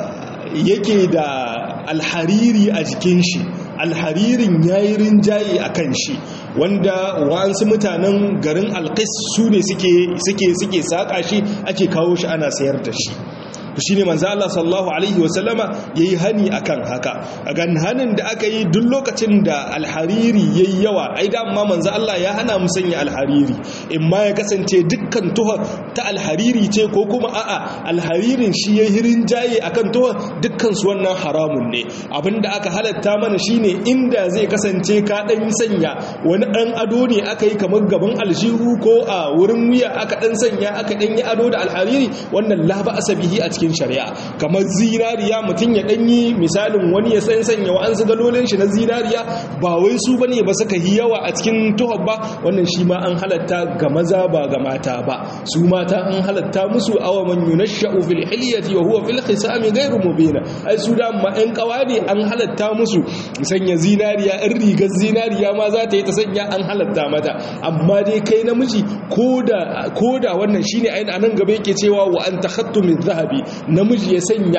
yake da alhariri a jikin shi alharirin yayi rinjaye a kan shi wanda wa'ansu mutanen garin alkis su ne suke saƙa shi ake kawo shi ana sayar da shi shi ne manzo Allah sallallahu alaihi wasallama yayi hani akan haka a gan hanin da aka yi duk lokacin da alhariri yayi yawa ai da amma manzo Allah ya hana mu sanya alhariri in ma ya kasance dukkan tuha ta alhariri ce ko kuma a'a alharirin shi ya hirin jaye akan tuha dukkan su wannan haramun ne abinda aka halatta mana shine inda zai kasance ka dan sanya wani dan ado ne aka yi kamar gaban aljihu ko a wurin wuya aka dan sanya aka dan yi ado da alhariri wannan la ba asabihi a cikin cikin shari'a kamar zinariya mutum ya danyi misalin wani ya san sanya wa an su galolin shi na zinariya ba wai su bane ba suka yi yawa a cikin tuhar ba wannan shi ma an halatta ga maza ba ga mata ba su mata an halatta musu awa man yunashsha'u fil hilyati wa huwa fil khisami ghayru mubin ai su da ma ɗan kawade an halatta musu sanya zinariya in rigar zinariya ma za ta yi ta sanya an halatta mata amma dai kai namiji koda koda wannan shine ayin anan gaba yake cewa wa an takhattu min zahabi namiji ya sanya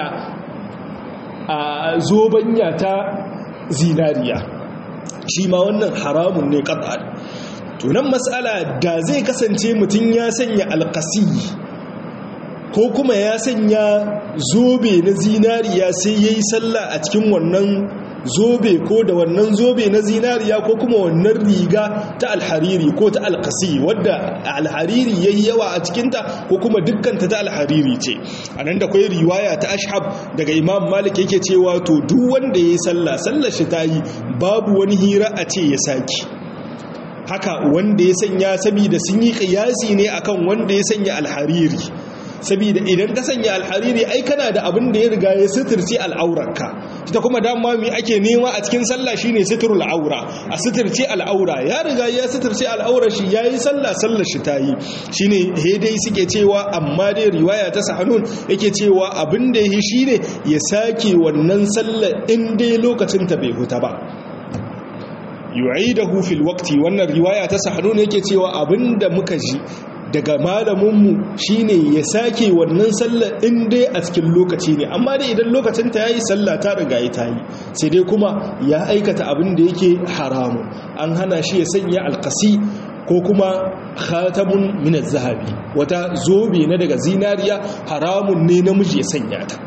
a zobanya ta zinariya shi ma wannan haramun ne ƙasar tunan matsala da zai kasance mutum ya sanya alƙasi ko kuma ya sanya zobe na zinariya sai ya yi sallah a cikin wannan zobe ko da wannan zobe na zinariya ko kuma wannan riga ta alhariri ko ta alkasi wadda alhariri ya yi yawa a cikinta ko kuma dukkanta ta alhariri ce a nan da kwai riwaya ta ashab daga imam malik yake cewa to duk wanda ya yi sallah sallar shi ta yi babu wani hira a ce ya saki haka wanda ya sanya saboda sun yi kiyasi ne akan wanda ya sanya alhariri saboda idan ka sanya alhariri ai kana da abin da ya riga ya suturce al'aurarka ita kuma dama mai ake nema a cikin sallah shine suturul aura a suturce al'aura ya riga ya suturce al'aurar shi yayi sallah sallar shi tayi shine he dai suke cewa amma dai riwaya ta sahanun yake cewa abin da yi shine ya sake wannan sallar in dai lokacin ta bai huta ba yu'idahu fil waqti wannan riwaya ta sahanun yake cewa abinda muka ji daga malaminmu shine ya sake wannan sallar in dai a cikin lokaci ne amma dai idan lokacin ta yayi sallah ta riga ya tayi sai dai kuma ya aikata abin da yake haramu an hana shi ya sanya alqasi ko kuma khatamun min zahabi wata zobe na daga zinariya haramun ne namiji ya sanya ta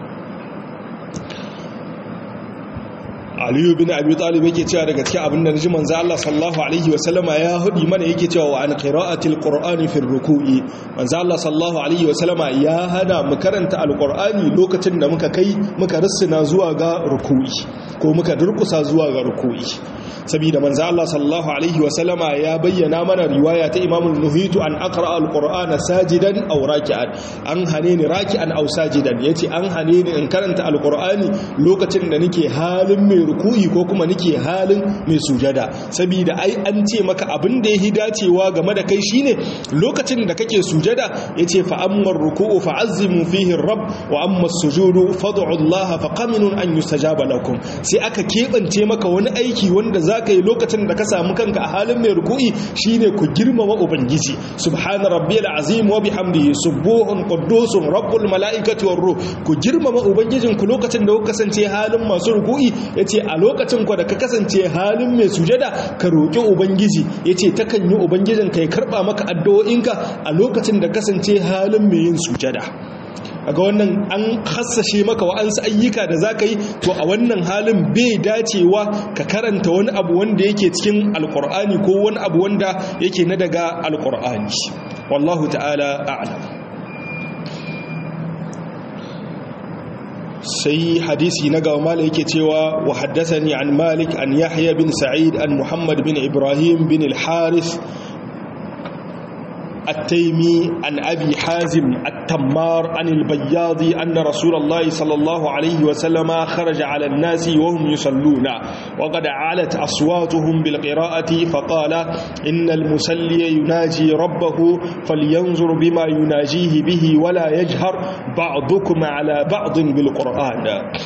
aliyu bin abi talib yake cewa daga cikin abin da naji manzo Allah sallallahu alaihi wasallama ya hudi mana yake cewa wa an qira'atil qur'ani fi ruku'i manzo Allah sallallahu alaihi wasallama ya hana mu karanta alqur'ani lokacin da muka kai muka rissina zuwa ga ruku'i ko muka durkusa zuwa ga ruku'i saboda manzo Allah sallallahu alaihi wasallama ya bayyana mana riwaya ta Imam Nuhitu an aqra al-Qur'ana sajidan aw raki'an an hane ni raki'an aw sajidan yace an hane ni in karanta al-Qur'ani lokacin da nake halin mai ruku'i ko kuma nake halin mai sujada saboda ai an ce maka abin da yahi dacewa game da kai shine lokacin da kake sujada yace fa amma ruku'u fa'azzimu fihi rabb wa amma as-sujudu fad'u Allah fa qaminun an yustajaba lakum sai aka kebance maka wani aiki wanda zaka yi lokacin da ka samu kanka a halin mai ruku'i shine ku girmama ubangiji subhana rabbiyal azim wa bihamdihi subuhun quddusun rabbul malaikati war ruh ku girmama ubangijin ku lokacin da ku kasance halin masu ruku'i yace a lokacin ku da ka kasance halin mai sujada ka roki ubangiji yace takan yi ubangijin ka ya karba maka addu'o'inka a lokacin da kasance halin mai yin sujada aga wannan an hassashe maka wa'ansu ayyuka da za ka yi to a wannan halin bai dacewa ka karanta wani abu wanda yake cikin alkur'ani ko wani abu wanda yake na daga alkur'ani wallahu ta'ala a'lam sai hadisi na gaba mala yake cewa wa haddathani an malik an yahya bin sa'id an muhammad bin ibrahim bin al-harith التيمي عن أبي حازم التمار عن البياض أن رسول الله صلى الله عليه وسلم خرج على الناس وهم يصلون وقد علت أصواتهم بالقراءة فقال إن المسلي يناجي ربه فلينظر بما يناجيه به ولا يجهر بعضكم على بعض بالقرآن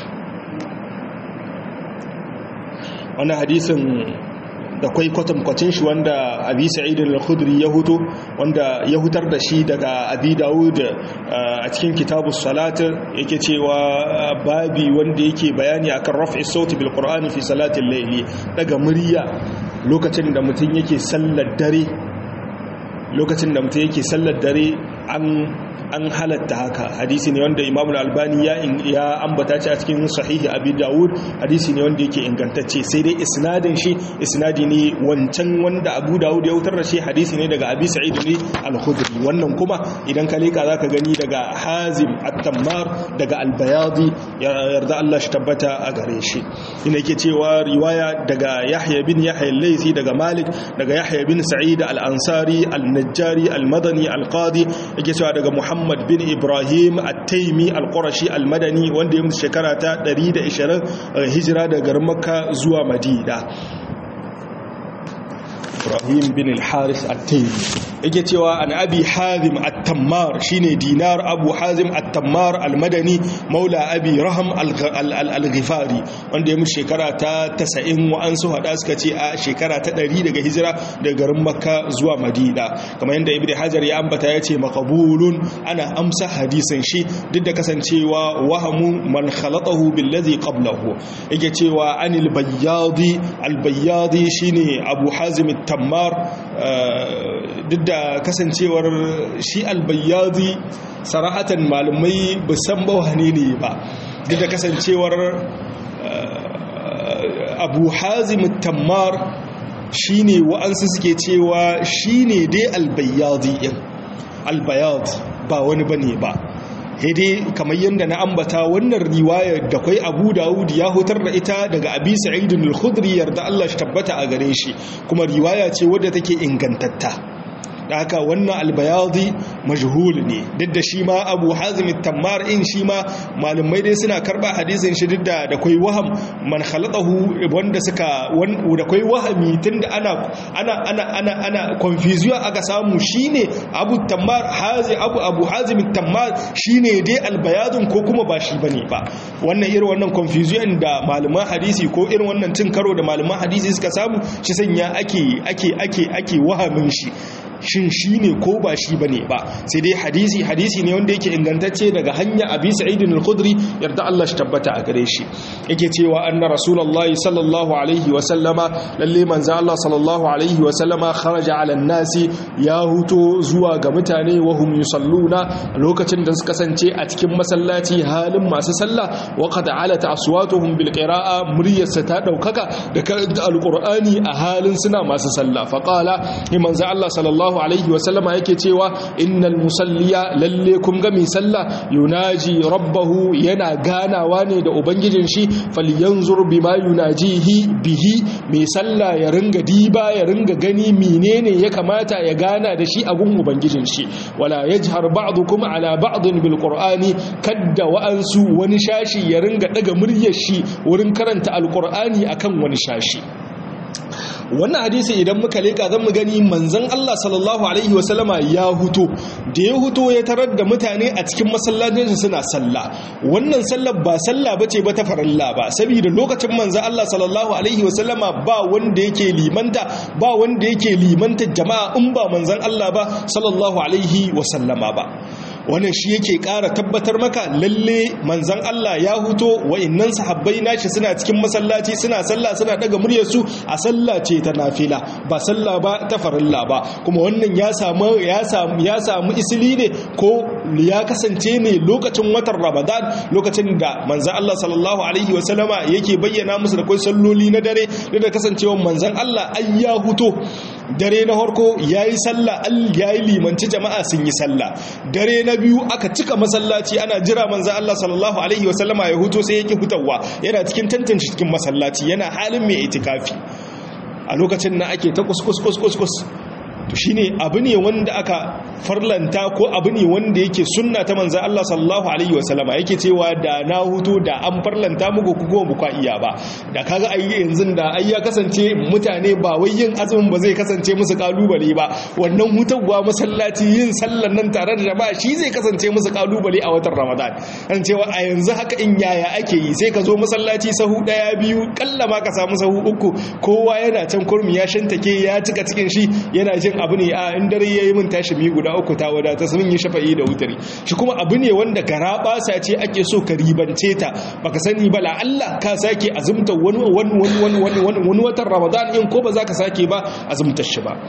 وانا حديث da kwai kwatankwacin shi wanda abi sa'idun al-khudri ya huto wanda ya hutar da shi daga abi dawud a cikin kitabus salat yake cewa babi wanda yake bayani akan raf'i sauti bil qur'ani fi salatil layli daga murya lokacin da mutum yake sallar dare lokacin da mutum yake sallar dare an an halatta haka hadisi ne wanda imam al-albani ya ya ambata shi a cikin sahihi abi dawud hadisi ne wanda yake ingantacce sai dai isnadin shi isnadi ne wancan wanda abu dawud ya wutar da shi hadisi ne daga abi sa'id ne al-khudri wannan kuma idan ka leka zaka gani daga hazim at-tammar daga al-bayadi yarda Allah shi tabbata a gare shi ina yake cewa riwaya daga yahya bin yahya al-laythi daga malik daga yahya bin sa'id al-ansari al-najjari al-madani al-qadi yake cewa daga muhammad Muhammad bin Ibrahim At-Taimi Al-Qurashi Al-Madani wanda ya mutu shekara ta 120 hijira daga garin Makka zuwa Madina Ibrahim bin Al-Haris At-Taimi yake cewa an abi hazim at-tammar shine dinar abu hazim at-tammar al-madani maula abi raham al-ghifari wanda ya mutu shekara ta 90 wa an su hada suka ce a shekara ta 100 daga hijira daga garin makka zuwa madina kamar yadda ibnu hajar ya ambata ya ce maqbulun ana amsa hadisin shi duk da kasancewa wahamu man khalatahu billazi qablahu yake cewa anil bayyadi al-bayyadi shine abu hazim at-tammar duk da kasancewar shi albayyadi sarahatan malamai san ba wane ne ba duk da kasancewar abu hazim tammar shi ne wa'ansu suke cewa shi ne dai albayyadi yin albayyad ba wani ba ne ba dai kamar yadda na ambata wannan riwayar da kwai abu dawud ya hutar da ita daga abi sa'idun al-khudri yarda Allah shi tabbata a gare shi kuma riwaya ce wadda take ingantatta da haka wannan albayadi majhul ne duk da shi ma abu hazim tammar in shi ma malumai dai suna karba hadisin shi duk da da kai waham man khalatahu wanda suka da kai wahami tunda ana ana ana ana ana confusion aka samu shine abu tammar hazi abu abu hazim tammar shine dai albayadun ko kuma ba shi bane ba wannan irin wannan confusion da malaman hadisi ko irin wannan cin karo da malaman hadisi suka samu shi sanya ake ake ake ake wahamin shi shin shi ne ko ba shi ba ne ba sai dai hadisi hadisi ne wanda yake ingantacce daga hanya abi sa'idin al-khudri yarda Allah shi tabbata a gare shi yake cewa anna rasulullahi sallallahu alaihi wa sallama lalle manzo Allah sallallahu alaihi wa sallama kharaja ala nasi ya huto zuwa ga mutane wa hum yusalluna lokacin da suka kasance a cikin masallaci halin masu sallah wa qad alata aswatuhum bil qira'a muryarsa ta daukaka da karanta alqur'ani a halin suna masu sallah fa qala manzo Allah sallallahu sallallahu alaihi wasallama yake cewa innal musalliya lalle kun ga mai sallah yunaji rabbahu yana ganawa ne da ubangijin shi falyanzur bima yunajihi bihi mai sallah ya ringa diba ya ringa gani menene ya kamata ya gana da shi a gun ubangijin shi wala yajhar ba'dukum ala ba'din bil qur'ani kadda wa'ansu wani shashi ya ringa daga muryar shi wurin karanta alqur'ani akan wani shashi wannan hadisi idan muka leka zan mu gani manzon Allah sallallahu alaihi wasallama ya huto da ya huto ya tarar da mutane a cikin masallacin suna sallah wannan sallar ba sallah bace ba ta farilla ba saboda lokacin manzon Allah sallallahu alaihi wasallama ba wanda yake limanta ba wanda yake limanta jama'a in ba manzon Allah ba sallallahu alaihi wasallama ba wannan shi yake ƙara tabbatar maka lalle manzan Allah ya huto wa'annan sahabbai nashi suna cikin masallaci suna sallah suna daga muryarsu a sallah ce ta nafila ba sallah ba ta farilla ba kuma wannan ya samu ya samu ya samu isili ne ko ya kasance ne lokacin watan Ramadan lokacin da manzan Allah sallallahu alaihi wasallama yake bayyana musu da kai salloli na dare da kasancewa manzan Allah ai ya huto dare na harko yayi sallah al yayi limanci jama'a sun yi sallah dare na biyu aka cika masallaci ana jira manzo Allah sallallahu alaihi wasallama ya huto sai yake hutawa yana cikin tantance cikin masallaci yana halin mai itikafi a lokacin na ake ta kuskus kuskus kus to shine abu ne wanda aka farlanta ko abu ne wanda yake sunna ta manzo Allah sallallahu alaihi wasallama yake cewa da na hutu da an farlanta muku ku go muku iya ba da kaga ai yanzu da ai ya kasance mutane ba wai yin azumin ba zai kasance musu kalubale ba wannan hutawa masallaci yin sallan nan tare da jama'a shi zai kasance musu kalubale a watan Ramadan an cewa a yanzu haka in yaya ake yi sai ka zo masallaci sahu daya biyu kalla ma ka samu sahu uku kowa yana can kurmi ya shantake ya cika cikin shi yana jin abu ne a in dare yayi min tashi mi guda uku ta wadata sun yi shafa'i da wutari shi kuma abu ne wanda gara basa ce ake so ka ribance ta baka sani ba la Allah ka sake azumta wani wani wani wani wani watan Ramadan in ko ba za ka sake ba azumtar shi ba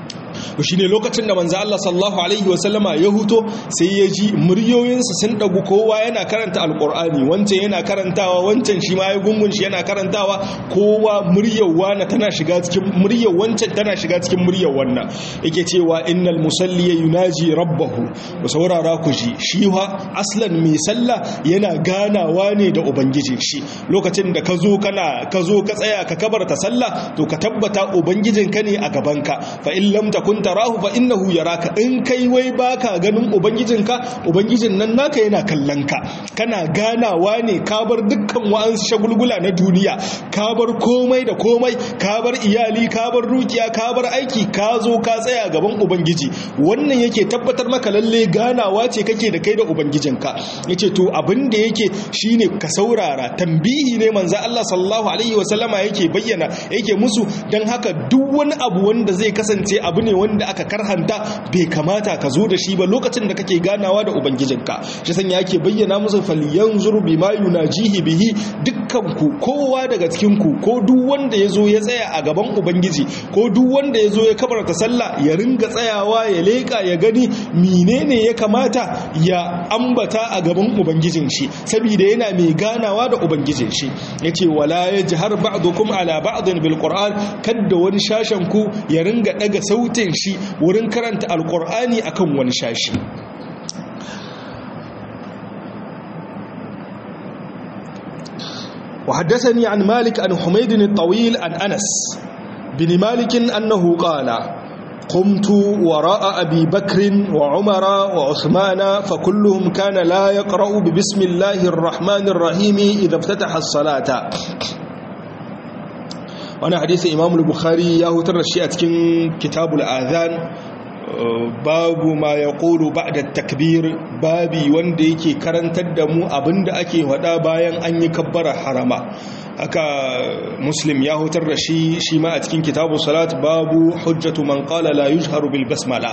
shi ne lokacin da manzo Allah sallallahu alaihi wasallama ya huto sai ya ji muryoyinsa sun dagu kowa yana karanta alqur'ani wancan yana karantawa wancan shi ma ya gungun shi yana karantawa kowa muryar wana tana shiga cikin muryar wancan tana shiga cikin muryar wannan yake cewa innal musalli yunaji rabbahu ku saurara ku ji shi wa aslan mai sallah yana ganawa ne da ubangijin shi lokacin da ka zo kana ka zo ka tsaya ka kabarta sallah to ka tabbata ubangijinka ne a gabanka fa in lam takun tarahu fa innahu yaraka in kai wai baka ganin ubangijinka ubangijin nan naka yana kallon ka kana ganawa ne ka bar dukkan wa'ansu shagulgula na duniya ka bar komai da komai ka bar iyali ka bar dukiya ka bar aiki ka zo ka tsaya gaban ubangiji wannan yake tabbatar maka lalle ganawa ce kake da kai da ubangijinka yace to abin da yake shine ka saurara tambihi ne manzo Allah sallallahu alaihi wasallama yake bayyana yake musu dan haka duk wani abu wanda zai kasance abu ne wanda aka karhanta bai kamata ka zo da shi ba lokacin da kake ganawa da ubangijinka shi sanya yake bayyana musu falyanzur bima yunajihi bihi dukkan ku kowa daga cikin ku ko duk wanda yazo ya tsaya a gaban ubangiji ko duk wanda yazo ya kabarta sallah ya ringa tsayawa ya leka ya gani menene ya kamata ya ambata a gaban ubangijin shi saboda yana mai ganawa da ubangijin shi yace wala yajhar ba'dukum ala ba'din bil qur'an kadda wani shashen ku ya ringa daga sautin shi wurin karanta alkur'ani akan wani shashi وحدثني عن مالك عن حميد الطويل عن أنس بن مالك أنه قال قمت وراء أبي بكر وعمر وعثمان فكلهم كان لا يقرأ ببسم الله الرحمن الرحيم إذا افتتح الصلاة wani hadisi imam bukhari ya hutar da shi a cikin kitabul azan babu ma ya ƙoro ba da takbir babi wanda yake karantar da mu abinda ake wada bayan an yi kabbara harama haka muslim ya hutar da shi shi ma a cikin kitabu salat babu hujjatu man qala la yujharu bil basmala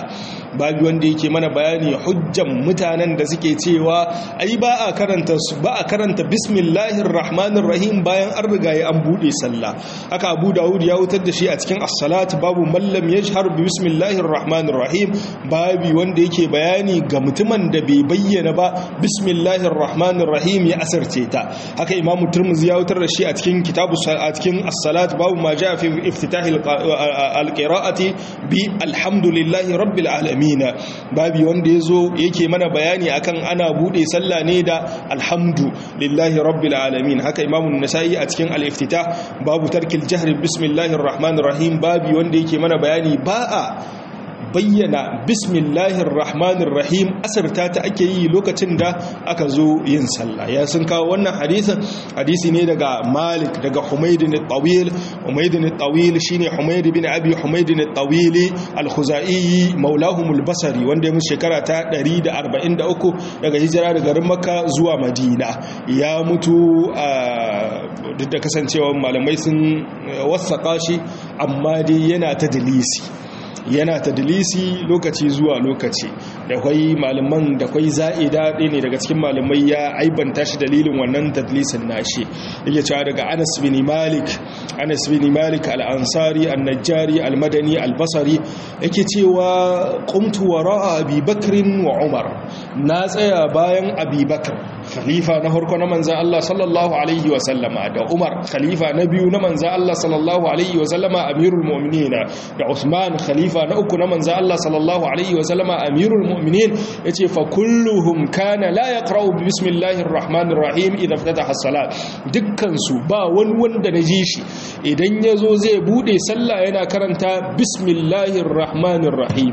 babu wanda yake mana bayani hujjan mutanen da suke cewa ai ba a karanta ba a karanta bismillahir rahmanir rahim bayan an riga ya an bude sallah haka Abu Dawud ya wutar da shi a cikin as-salat babu mallam yajhar bi bismillahir rahmanir rahim babu wanda yake bayani ga mutumin da bai bayyana ba bismillahir rahmanir rahim ya asarce ta haka Imam Tirmidhi ya wutar da shi a cikin kitabu a cikin as-salat babu ma jaa fi iftitahil al-qira'ati bi alhamdulillahi rabbil alamin babu wanda yazo yake mana bayani akan ana bude sallah ne da alhamdu lillahi rabbil alamin haka Imam an-Nasa'i a cikin al-iftitah babu tarkil jahri bismillahir rahmanir rahim babu wanda yake mana bayani ba a bayyana bismillahir rahmanir rahim asarta ta ake yi lokacin da aka zo yin sallah ya sun kawo wannan hadisin hadisi ne daga malik daga humayd bin tawil humayd bin tawil shine humayd bin abi humayd bin tawil al-khuzai maulahum al-basri wanda ya mutu shekara ta 143 daga hijira daga garin makka zuwa madina ya mutu duk da kasancewa malamai sun wasaka shi amma dai yana ta dalisi yana tadlisi lokaci zuwa lokaci da kwai malaman da kwai za'ida ɗaya ne daga cikin malamai ya aibanta shi dalilin wannan tadlisin nashi yake cewa daga Anas bin Malik Anas bin Malik al-Ansari an-Najjari al-Madani al-Basri yake cewa qumtu wara'a Abi Bakr wa Umar na tsaya bayan Abi Bakr khalifa na farko na manzan Allah sallallahu alaihi wa sallama da Umar khalifa na biyu na manzan Allah sallallahu alaihi wa sallama amirul mu'minin da Uthman khalifa na uku na manzan Allah sallallahu alaihi wa sallama amirul mu'minin yace fa kulluhum kana la yaqra'u bi bismillahir rahmanir rahim idza ftataha as-salat dukkan su ba wani wanda naji shi idan yazo zai bude sallah yana karanta bismillahir rahmanir rahim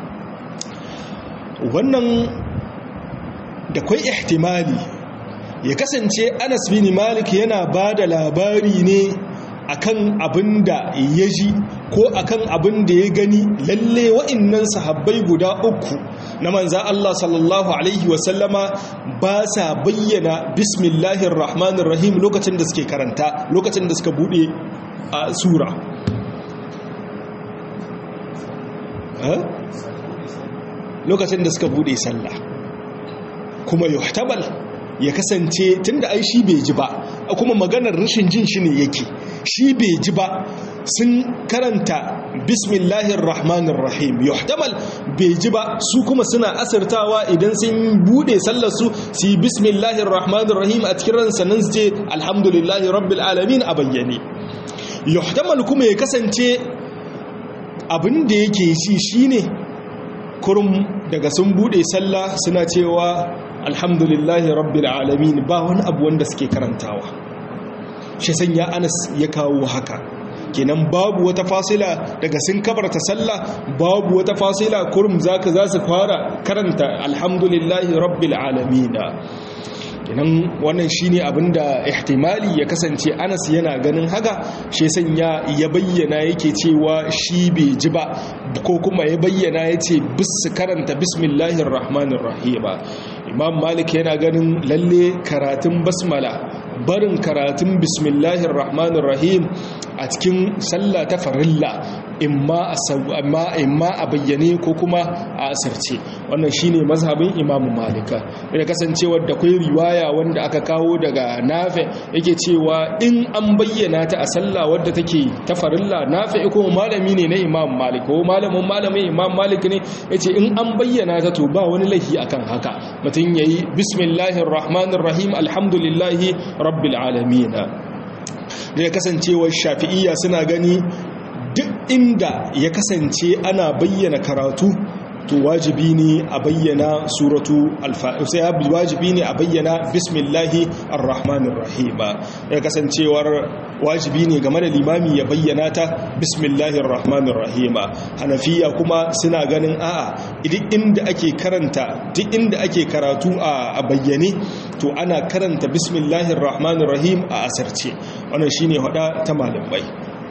wannan da kwai ihtimali ya kasance anas bin malik yana ba da labari ne akan abin da ya ji ko akan abin da ya gani lalle wa'innan sahabbai guda uku na manza Allah sallallahu alaihi wasallama ba sa bayyana bismillahir rahmanir rahim lokacin da suke karanta lokacin da suka bude a sura lokacin da suka bude sallah kuma yuhtabal ya kasance tunda ai shi bai ji ba kuma maganar rashin jin shi ne yake shi bai ji ba sun karanta bismillahir rahmanir rahim yuhtamal bai ji ba su kuma suna asirtawa idan sun bude sallar su su yi bismillahir rahmanir rahim a cikin ransa nan su ce alhamdulillahi rabbil alamin a bayyane yuhtamal kuma ya kasance abin da yake shi shine kurum daga sun bude sallah suna cewa alhamdulillahi rabbil alamin ba wani abu wanda suke karantawa shi sanya anas ya kawo haka kenan babu wata fasila daga sun kabarta sallah babu wata fasila kurum zaka za su fara karanta alhamdulillahi rabbil alamin kenan wannan shine abinda ihtimali ya kasance Anas yana ganin haka shi sanya ya bayyana yake cewa shi bai ji ba ko kuma ya bayyana yace bis karanta bismillahir rahmanir rahim Imam Malik yana ganin lalle karatun basmala barin karatun bismillahir rahmanir rahim a cikin sallah ta farilla imma a imma a bayyane ko kuma a asirce wannan shine mazhabin imamu malika da kasancewar da kai riwaya wanda aka kawo daga nafi yake cewa in an bayyana ta a sallah wadda take ta farilla nafi ko malami ne na imam malik ko malamin malamin imam malik ne yace in an bayyana ta to ba wani laifi akan haka mutum yayi bismillahir rahmanir rahim alhamdulillahi rabbil alamin da kasancewar shafi'iyya suna gani duk inda ya kasance ana bayyana karatu to wajibi ne a bayyana suratu al-fatiha wajibi ne a bayyana bismillahi ar-rahmanir rahim ya kasancewar wajibi ne game da limami ya bayyana ta bismillahi ar-rahmanir rahim hanafiya kuma suna ganin a'a duk inda ake karanta duk inda ake karatu a bayyane to ana karanta bismillahi ar-rahmanir rahim a asarce wannan shine hada ta malamai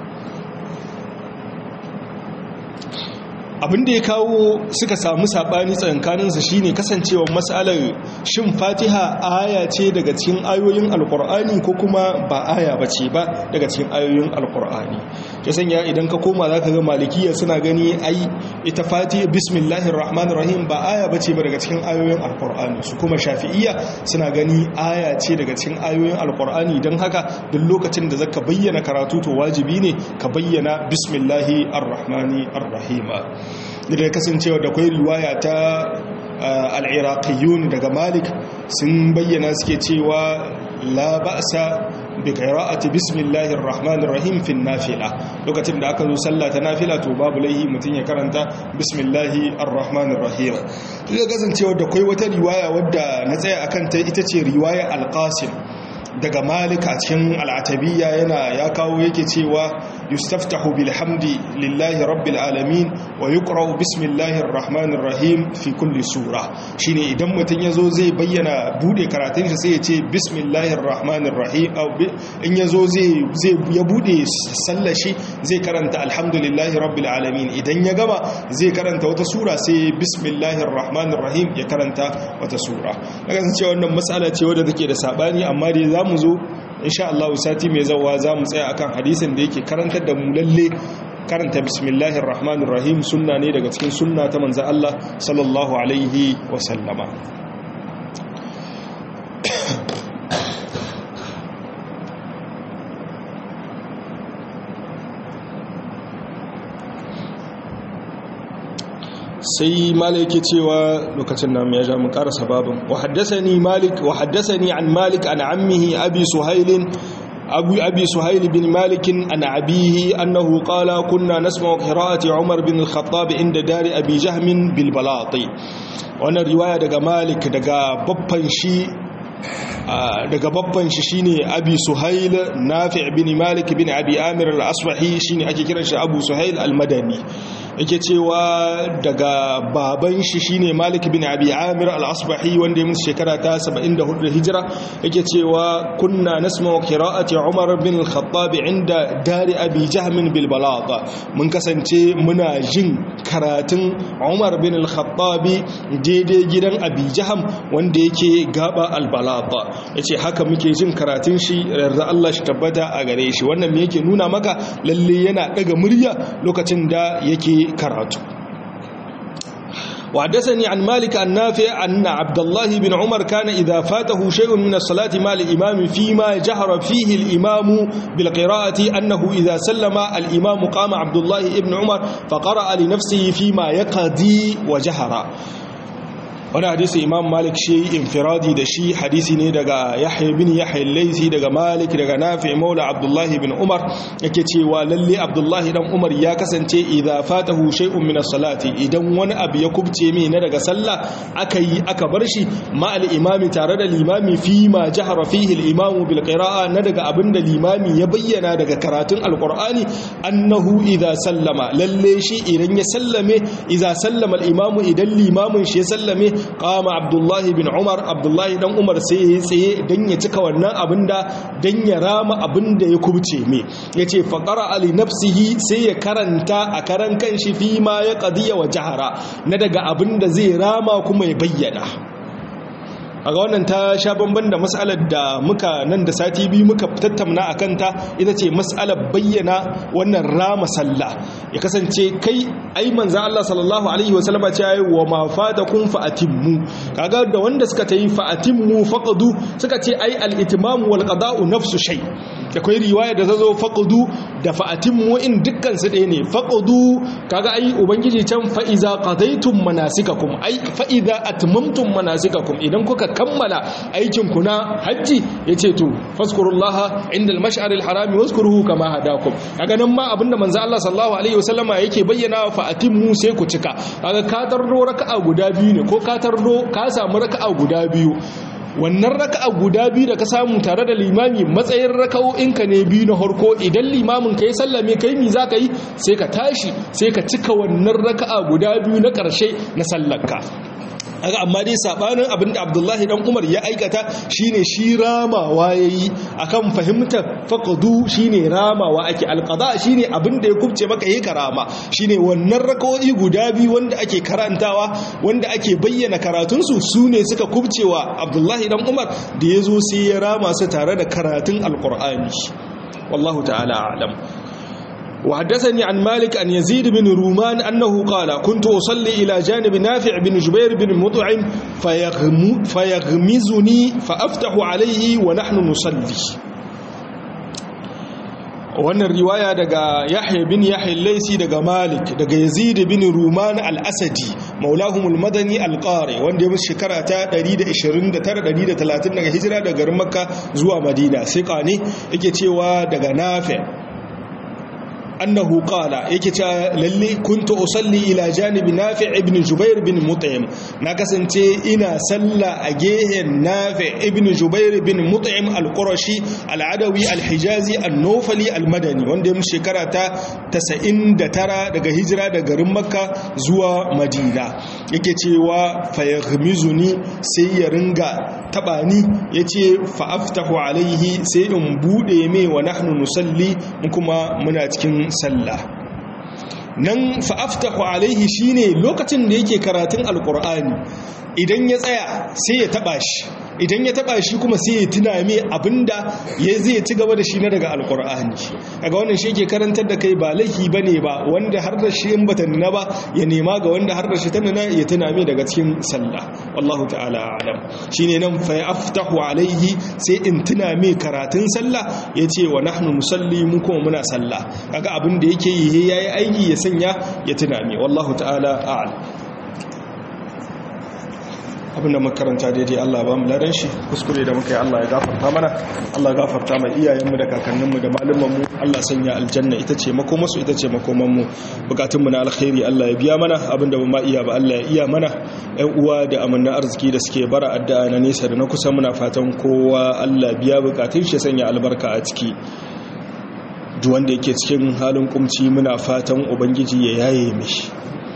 abinda ya kawo suka samu sabani tsankaninsa shine kasancewar matsalar shin fatiha aya ce daga cikin ayoyin alkur'ani ko kuma ba aya bace ba daga cikin ayoyin alkur'ani ta sanya idan ka koma za ka ga malikiya suna gani ai ita fati bismillahir rahmanir rahim ba aya bace ba daga cikin ayoyin alqur'ani su kuma shafi'iyya suna gani aya ce daga cikin ayoyin alqur'ani dan haka duk lokacin da zaka bayyana karatu to wajibi ne ka bayyana bismillahi arrahmani arrahim da kasancewa da kwai riwaya ta al'iraqiyun daga malik sun bayyana suke cewa la ba'sa bi qira'ati bismillahir rahmanir rahim fi nafila lokacin da aka zo sallah ta nafila to babu laihi mutun ya karanta bismillahi arrahmanir rahim da kasancewa da kai wata riwaya wadda na tsaya akan ta ita ce riwaya al-qasim daga malik a cikin al'atabiyya yana ya kawo yake cewa yustaftahu bilhamdi lillahi rabbil alamin wa yuqra'u bismillahir rahmanir rahim fi kulli sura shine idan mutun yazo zai bayyana bude karatun shi sai ya ce bismillahir rahmanir rahim in yazo zai zai ya bude sallar shi zai karanta alhamdulillahi rabbil alamin idan ya gama zai karanta wata sura sai bismillahir rahmanir rahim ya karanta wata sura daga cewa wannan mas'ala ce wadda take da sabani amma dai za mu zo insha Allah sati mai zawa za mu tsaya akan hadisin da yake karantar da mu lalle karanta bismillahir rahmanir rahim sunna ne daga cikin sunna ta manzo Allah sallallahu alaihi wa sallama sai malik cewa lokacin nan ya ja mun karasa babin wa haddathani malik wa haddathani an malik an ammihi abi suhail أبي, أبي سهيل بن مالك عن أبيه أنه قال كنا نسمع قراءة عمر بن الخطاب عند دار أبي جهم بالبلاطي وأنا رواية دقى مالك دقى ببن شي daga babban shi shine abi suhail nafi' bin malik bin abi amir al-asbahi shine ake kiran shi abu suhail al-madani yake cewa daga baban shi shine malik bin abi amir al-asbahi wanda ya mutu shekara ta 74 hijira yake cewa kunna nasma'u qira'ati umar bin al-khattab inda dari abi jahm bil balagha mun kasance muna jin karatun umar bin al-khattab daidai gidan abi jahm wanda yake gaba al-balagha yace haka muke jin karatun shi yarda Allah shi tabbata a gare shi wannan me yake nuna maka lalle yana daga murya lokacin da yake karatu وحدثني عن مالك النافع أن عبد الله بن عمر كان إذا فاته شيء من الصلاة مع الإمام فيما جهر فيه الإمام بالقراءة أنه إذا سلم الإمام قام عبد الله بن عمر فقرأ لنفسه فيما يقضي وجهر wani hadisi imam malik shi infiradi da shi hadisi ne daga yahya bin yahya laisi daga malik daga nafi maula abdullahi bin umar yake cewa lalle abdullahi dan umar ya kasance idza fatahu shay'un min as-salati idan wani abu ya kubce mai na daga sallah aka yi aka bar shi ma al-imami tare da limami fi ma jahara fihi al-imamu bil qira'a na daga abinda limami ya bayyana daga karatun alqur'ani annahu idza sallama lalle shi idan ya sallame idza sallama al-imamu idan limamin shi ya sallame kama abdullahi bin umar abdullahi dan umar sai ya tsaye don ya cika wannan abinda don ya rama abinda ya kubce me ya ce faƙara ali nafsihi sai ya karanta a karan kan shi fi ma ya ƙadiyya wa jihara na daga abinda zai rama kuma ya bayyana a ga wannan ta sha bamban da matsalar da muka nan da sati biyu muka tattauna a kanta ita ce matsalar bayyana wannan rama sallah ya kasance kai ai manza Allah sallallahu alaihi wasallama ce yayi wa ma fatakum fa atimmu kaga da wanda suka tayi fa atimmu faqadu suka ce ai al itmam wal qada'u nafsu shay akwai riwaya da zazo faqadu da fa atimmu in dukkan su ɗaya ne faqadu kaga ai ubangiji can fa iza qadaytum manasikakum ai fa iza atmamtum manasikakum idan kuka kammala aikinku na hajji ya ce to faskurullaha inda al-mash'ar al-harami waskuruhu kama hadakum kaga nan ma abinda manzo Allah sallallahu alaihi wasallama yake bayyana fa atimmu sai ku cika kaga ka tardo raka'a guda biyu ne ko ka tardo ka samu raka'a guda biyu wannan raka'a guda biyu da ka samu tare da limami matsayin raka'o'inka ne biyu na harko idan limamin ka yi sallame kai mi za ka yi sai ka tashi sai ka cika wannan raka'a guda biyu na ƙarshe na sallarka haka amma dai sabanin abinda abdullahi dan umar ya aikata shine shi ramawa yayi akan fahimtar faqdu shine ramawa ake alqada shine abinda ya kubce maka yi karama shine wannan rakoi guda biyu wanda ake karantawa wanda ake bayyana karatun su sune suka kubcewa abdullahi dan umar da yazo sai ya rama su tare da karatun alqur'ani wallahu ta'ala a'lam وحدثني عن مالك أن يزيد بن رومان أنه قال كنت أصلي إلى جانب نافع بن جبير بن مطعم فيغم فيغمزني فأفتح عليه ونحن نصلي wannan riwaya daga yahya bin yahya laisi daga malik daga yazid bin ruman al-asadi maulahumul madani al-qari wanda ya musu shekara ta 129 130 daga hijira daga garin makka zuwa madina sai kane yake cewa daga nafi annahu qala yake cewa lalle kuntu usalli ila janibi nafi ibn jubair bin mut'im na kasance ina salla a gehen nafi ibn jubair bin mut'im al-qurashi al-adawi al-hijazi an-nufali al-madani wanda ya shekara ta 99 daga hijira daga garin makka zuwa madina yake cewa fayaghmizuni sai ya ringa tabani yace fa aftahu alaihi sai in bude mai wa nahnu nusalli kuma muna cikin sallah nan fa'aftahu alaihi shine lokacin da yake karatun alkur'ani idan ya tsaya sai ya taba shi idan ya taba shi kuma sai ya tuna mai abinda ya zai ci gaba da shi na daga alkur'ani daga wannan shi ke karantar da kai ba laifi ba ne ba wanda har da shi in bata nuna ba ya nema ga wanda har da shi ta nuna ya tuna mai daga cikin sallah wallahu ta'ala alam shine nan fa aftahu alaihi sai in tuna mai karatun sallah ya ce wa nahnu musalli mu kuma muna sallah kaga abin da yake yi yayi aiki ya sanya ya tuna mai wallahu ta'ala a'lam abinda makaranta daidai Allah ba mu ladan shi kuskure da muka yi Allah ya gafarta mana Allah ya gafarta mai iyayenmu da kakanninmu da malumanmu Allah sanya aljanna ita ce makomarsu ita ce makomanmu bukatunmu na alkhairi Allah ya biya mana abinda ba ma iya ba Allah ya iya mana ƴan uwa da amanna arziki da suke bara addu'a na nesa da na kusa muna fatan kowa Allah biya bukatun shi sanya albarka a ciki duk wanda yake cikin halin kumci muna fatan ubangiji ya yaye mishi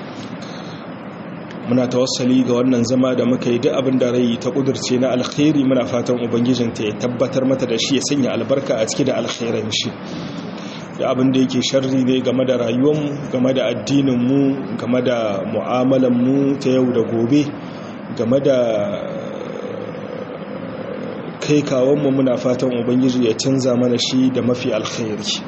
muna tawassali ga wannan zama da muka yi duk abin da rai ta kudurce na alkhairi muna fatan ubangijinta ya tabbatar mata da shi ya sanya albarka a ciki da alkhairan shi da abin da yake sharri ne game da rayuwarmu game da addininmu game da mu'amalanmu ta yau da gobe game da kai kawonmu muna fatan ubangiji ya canza mana shi da mafi alkhairi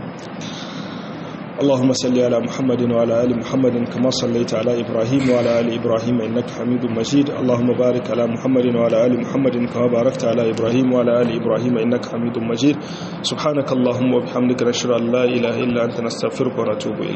اللهم صل على محمد وعلى ال محمد كما صليت على ابراهيم وعلى ال ابراهيم انك حميد مجيد اللهم بارك على محمد وعلى ال محمد كما باركت على ابراهيم وعلى ال ابراهيم انك حميد مجيد سبحانك اللهم وبحمدك نشهد ان لا اله الا انت نستغفرك ونتوب اليك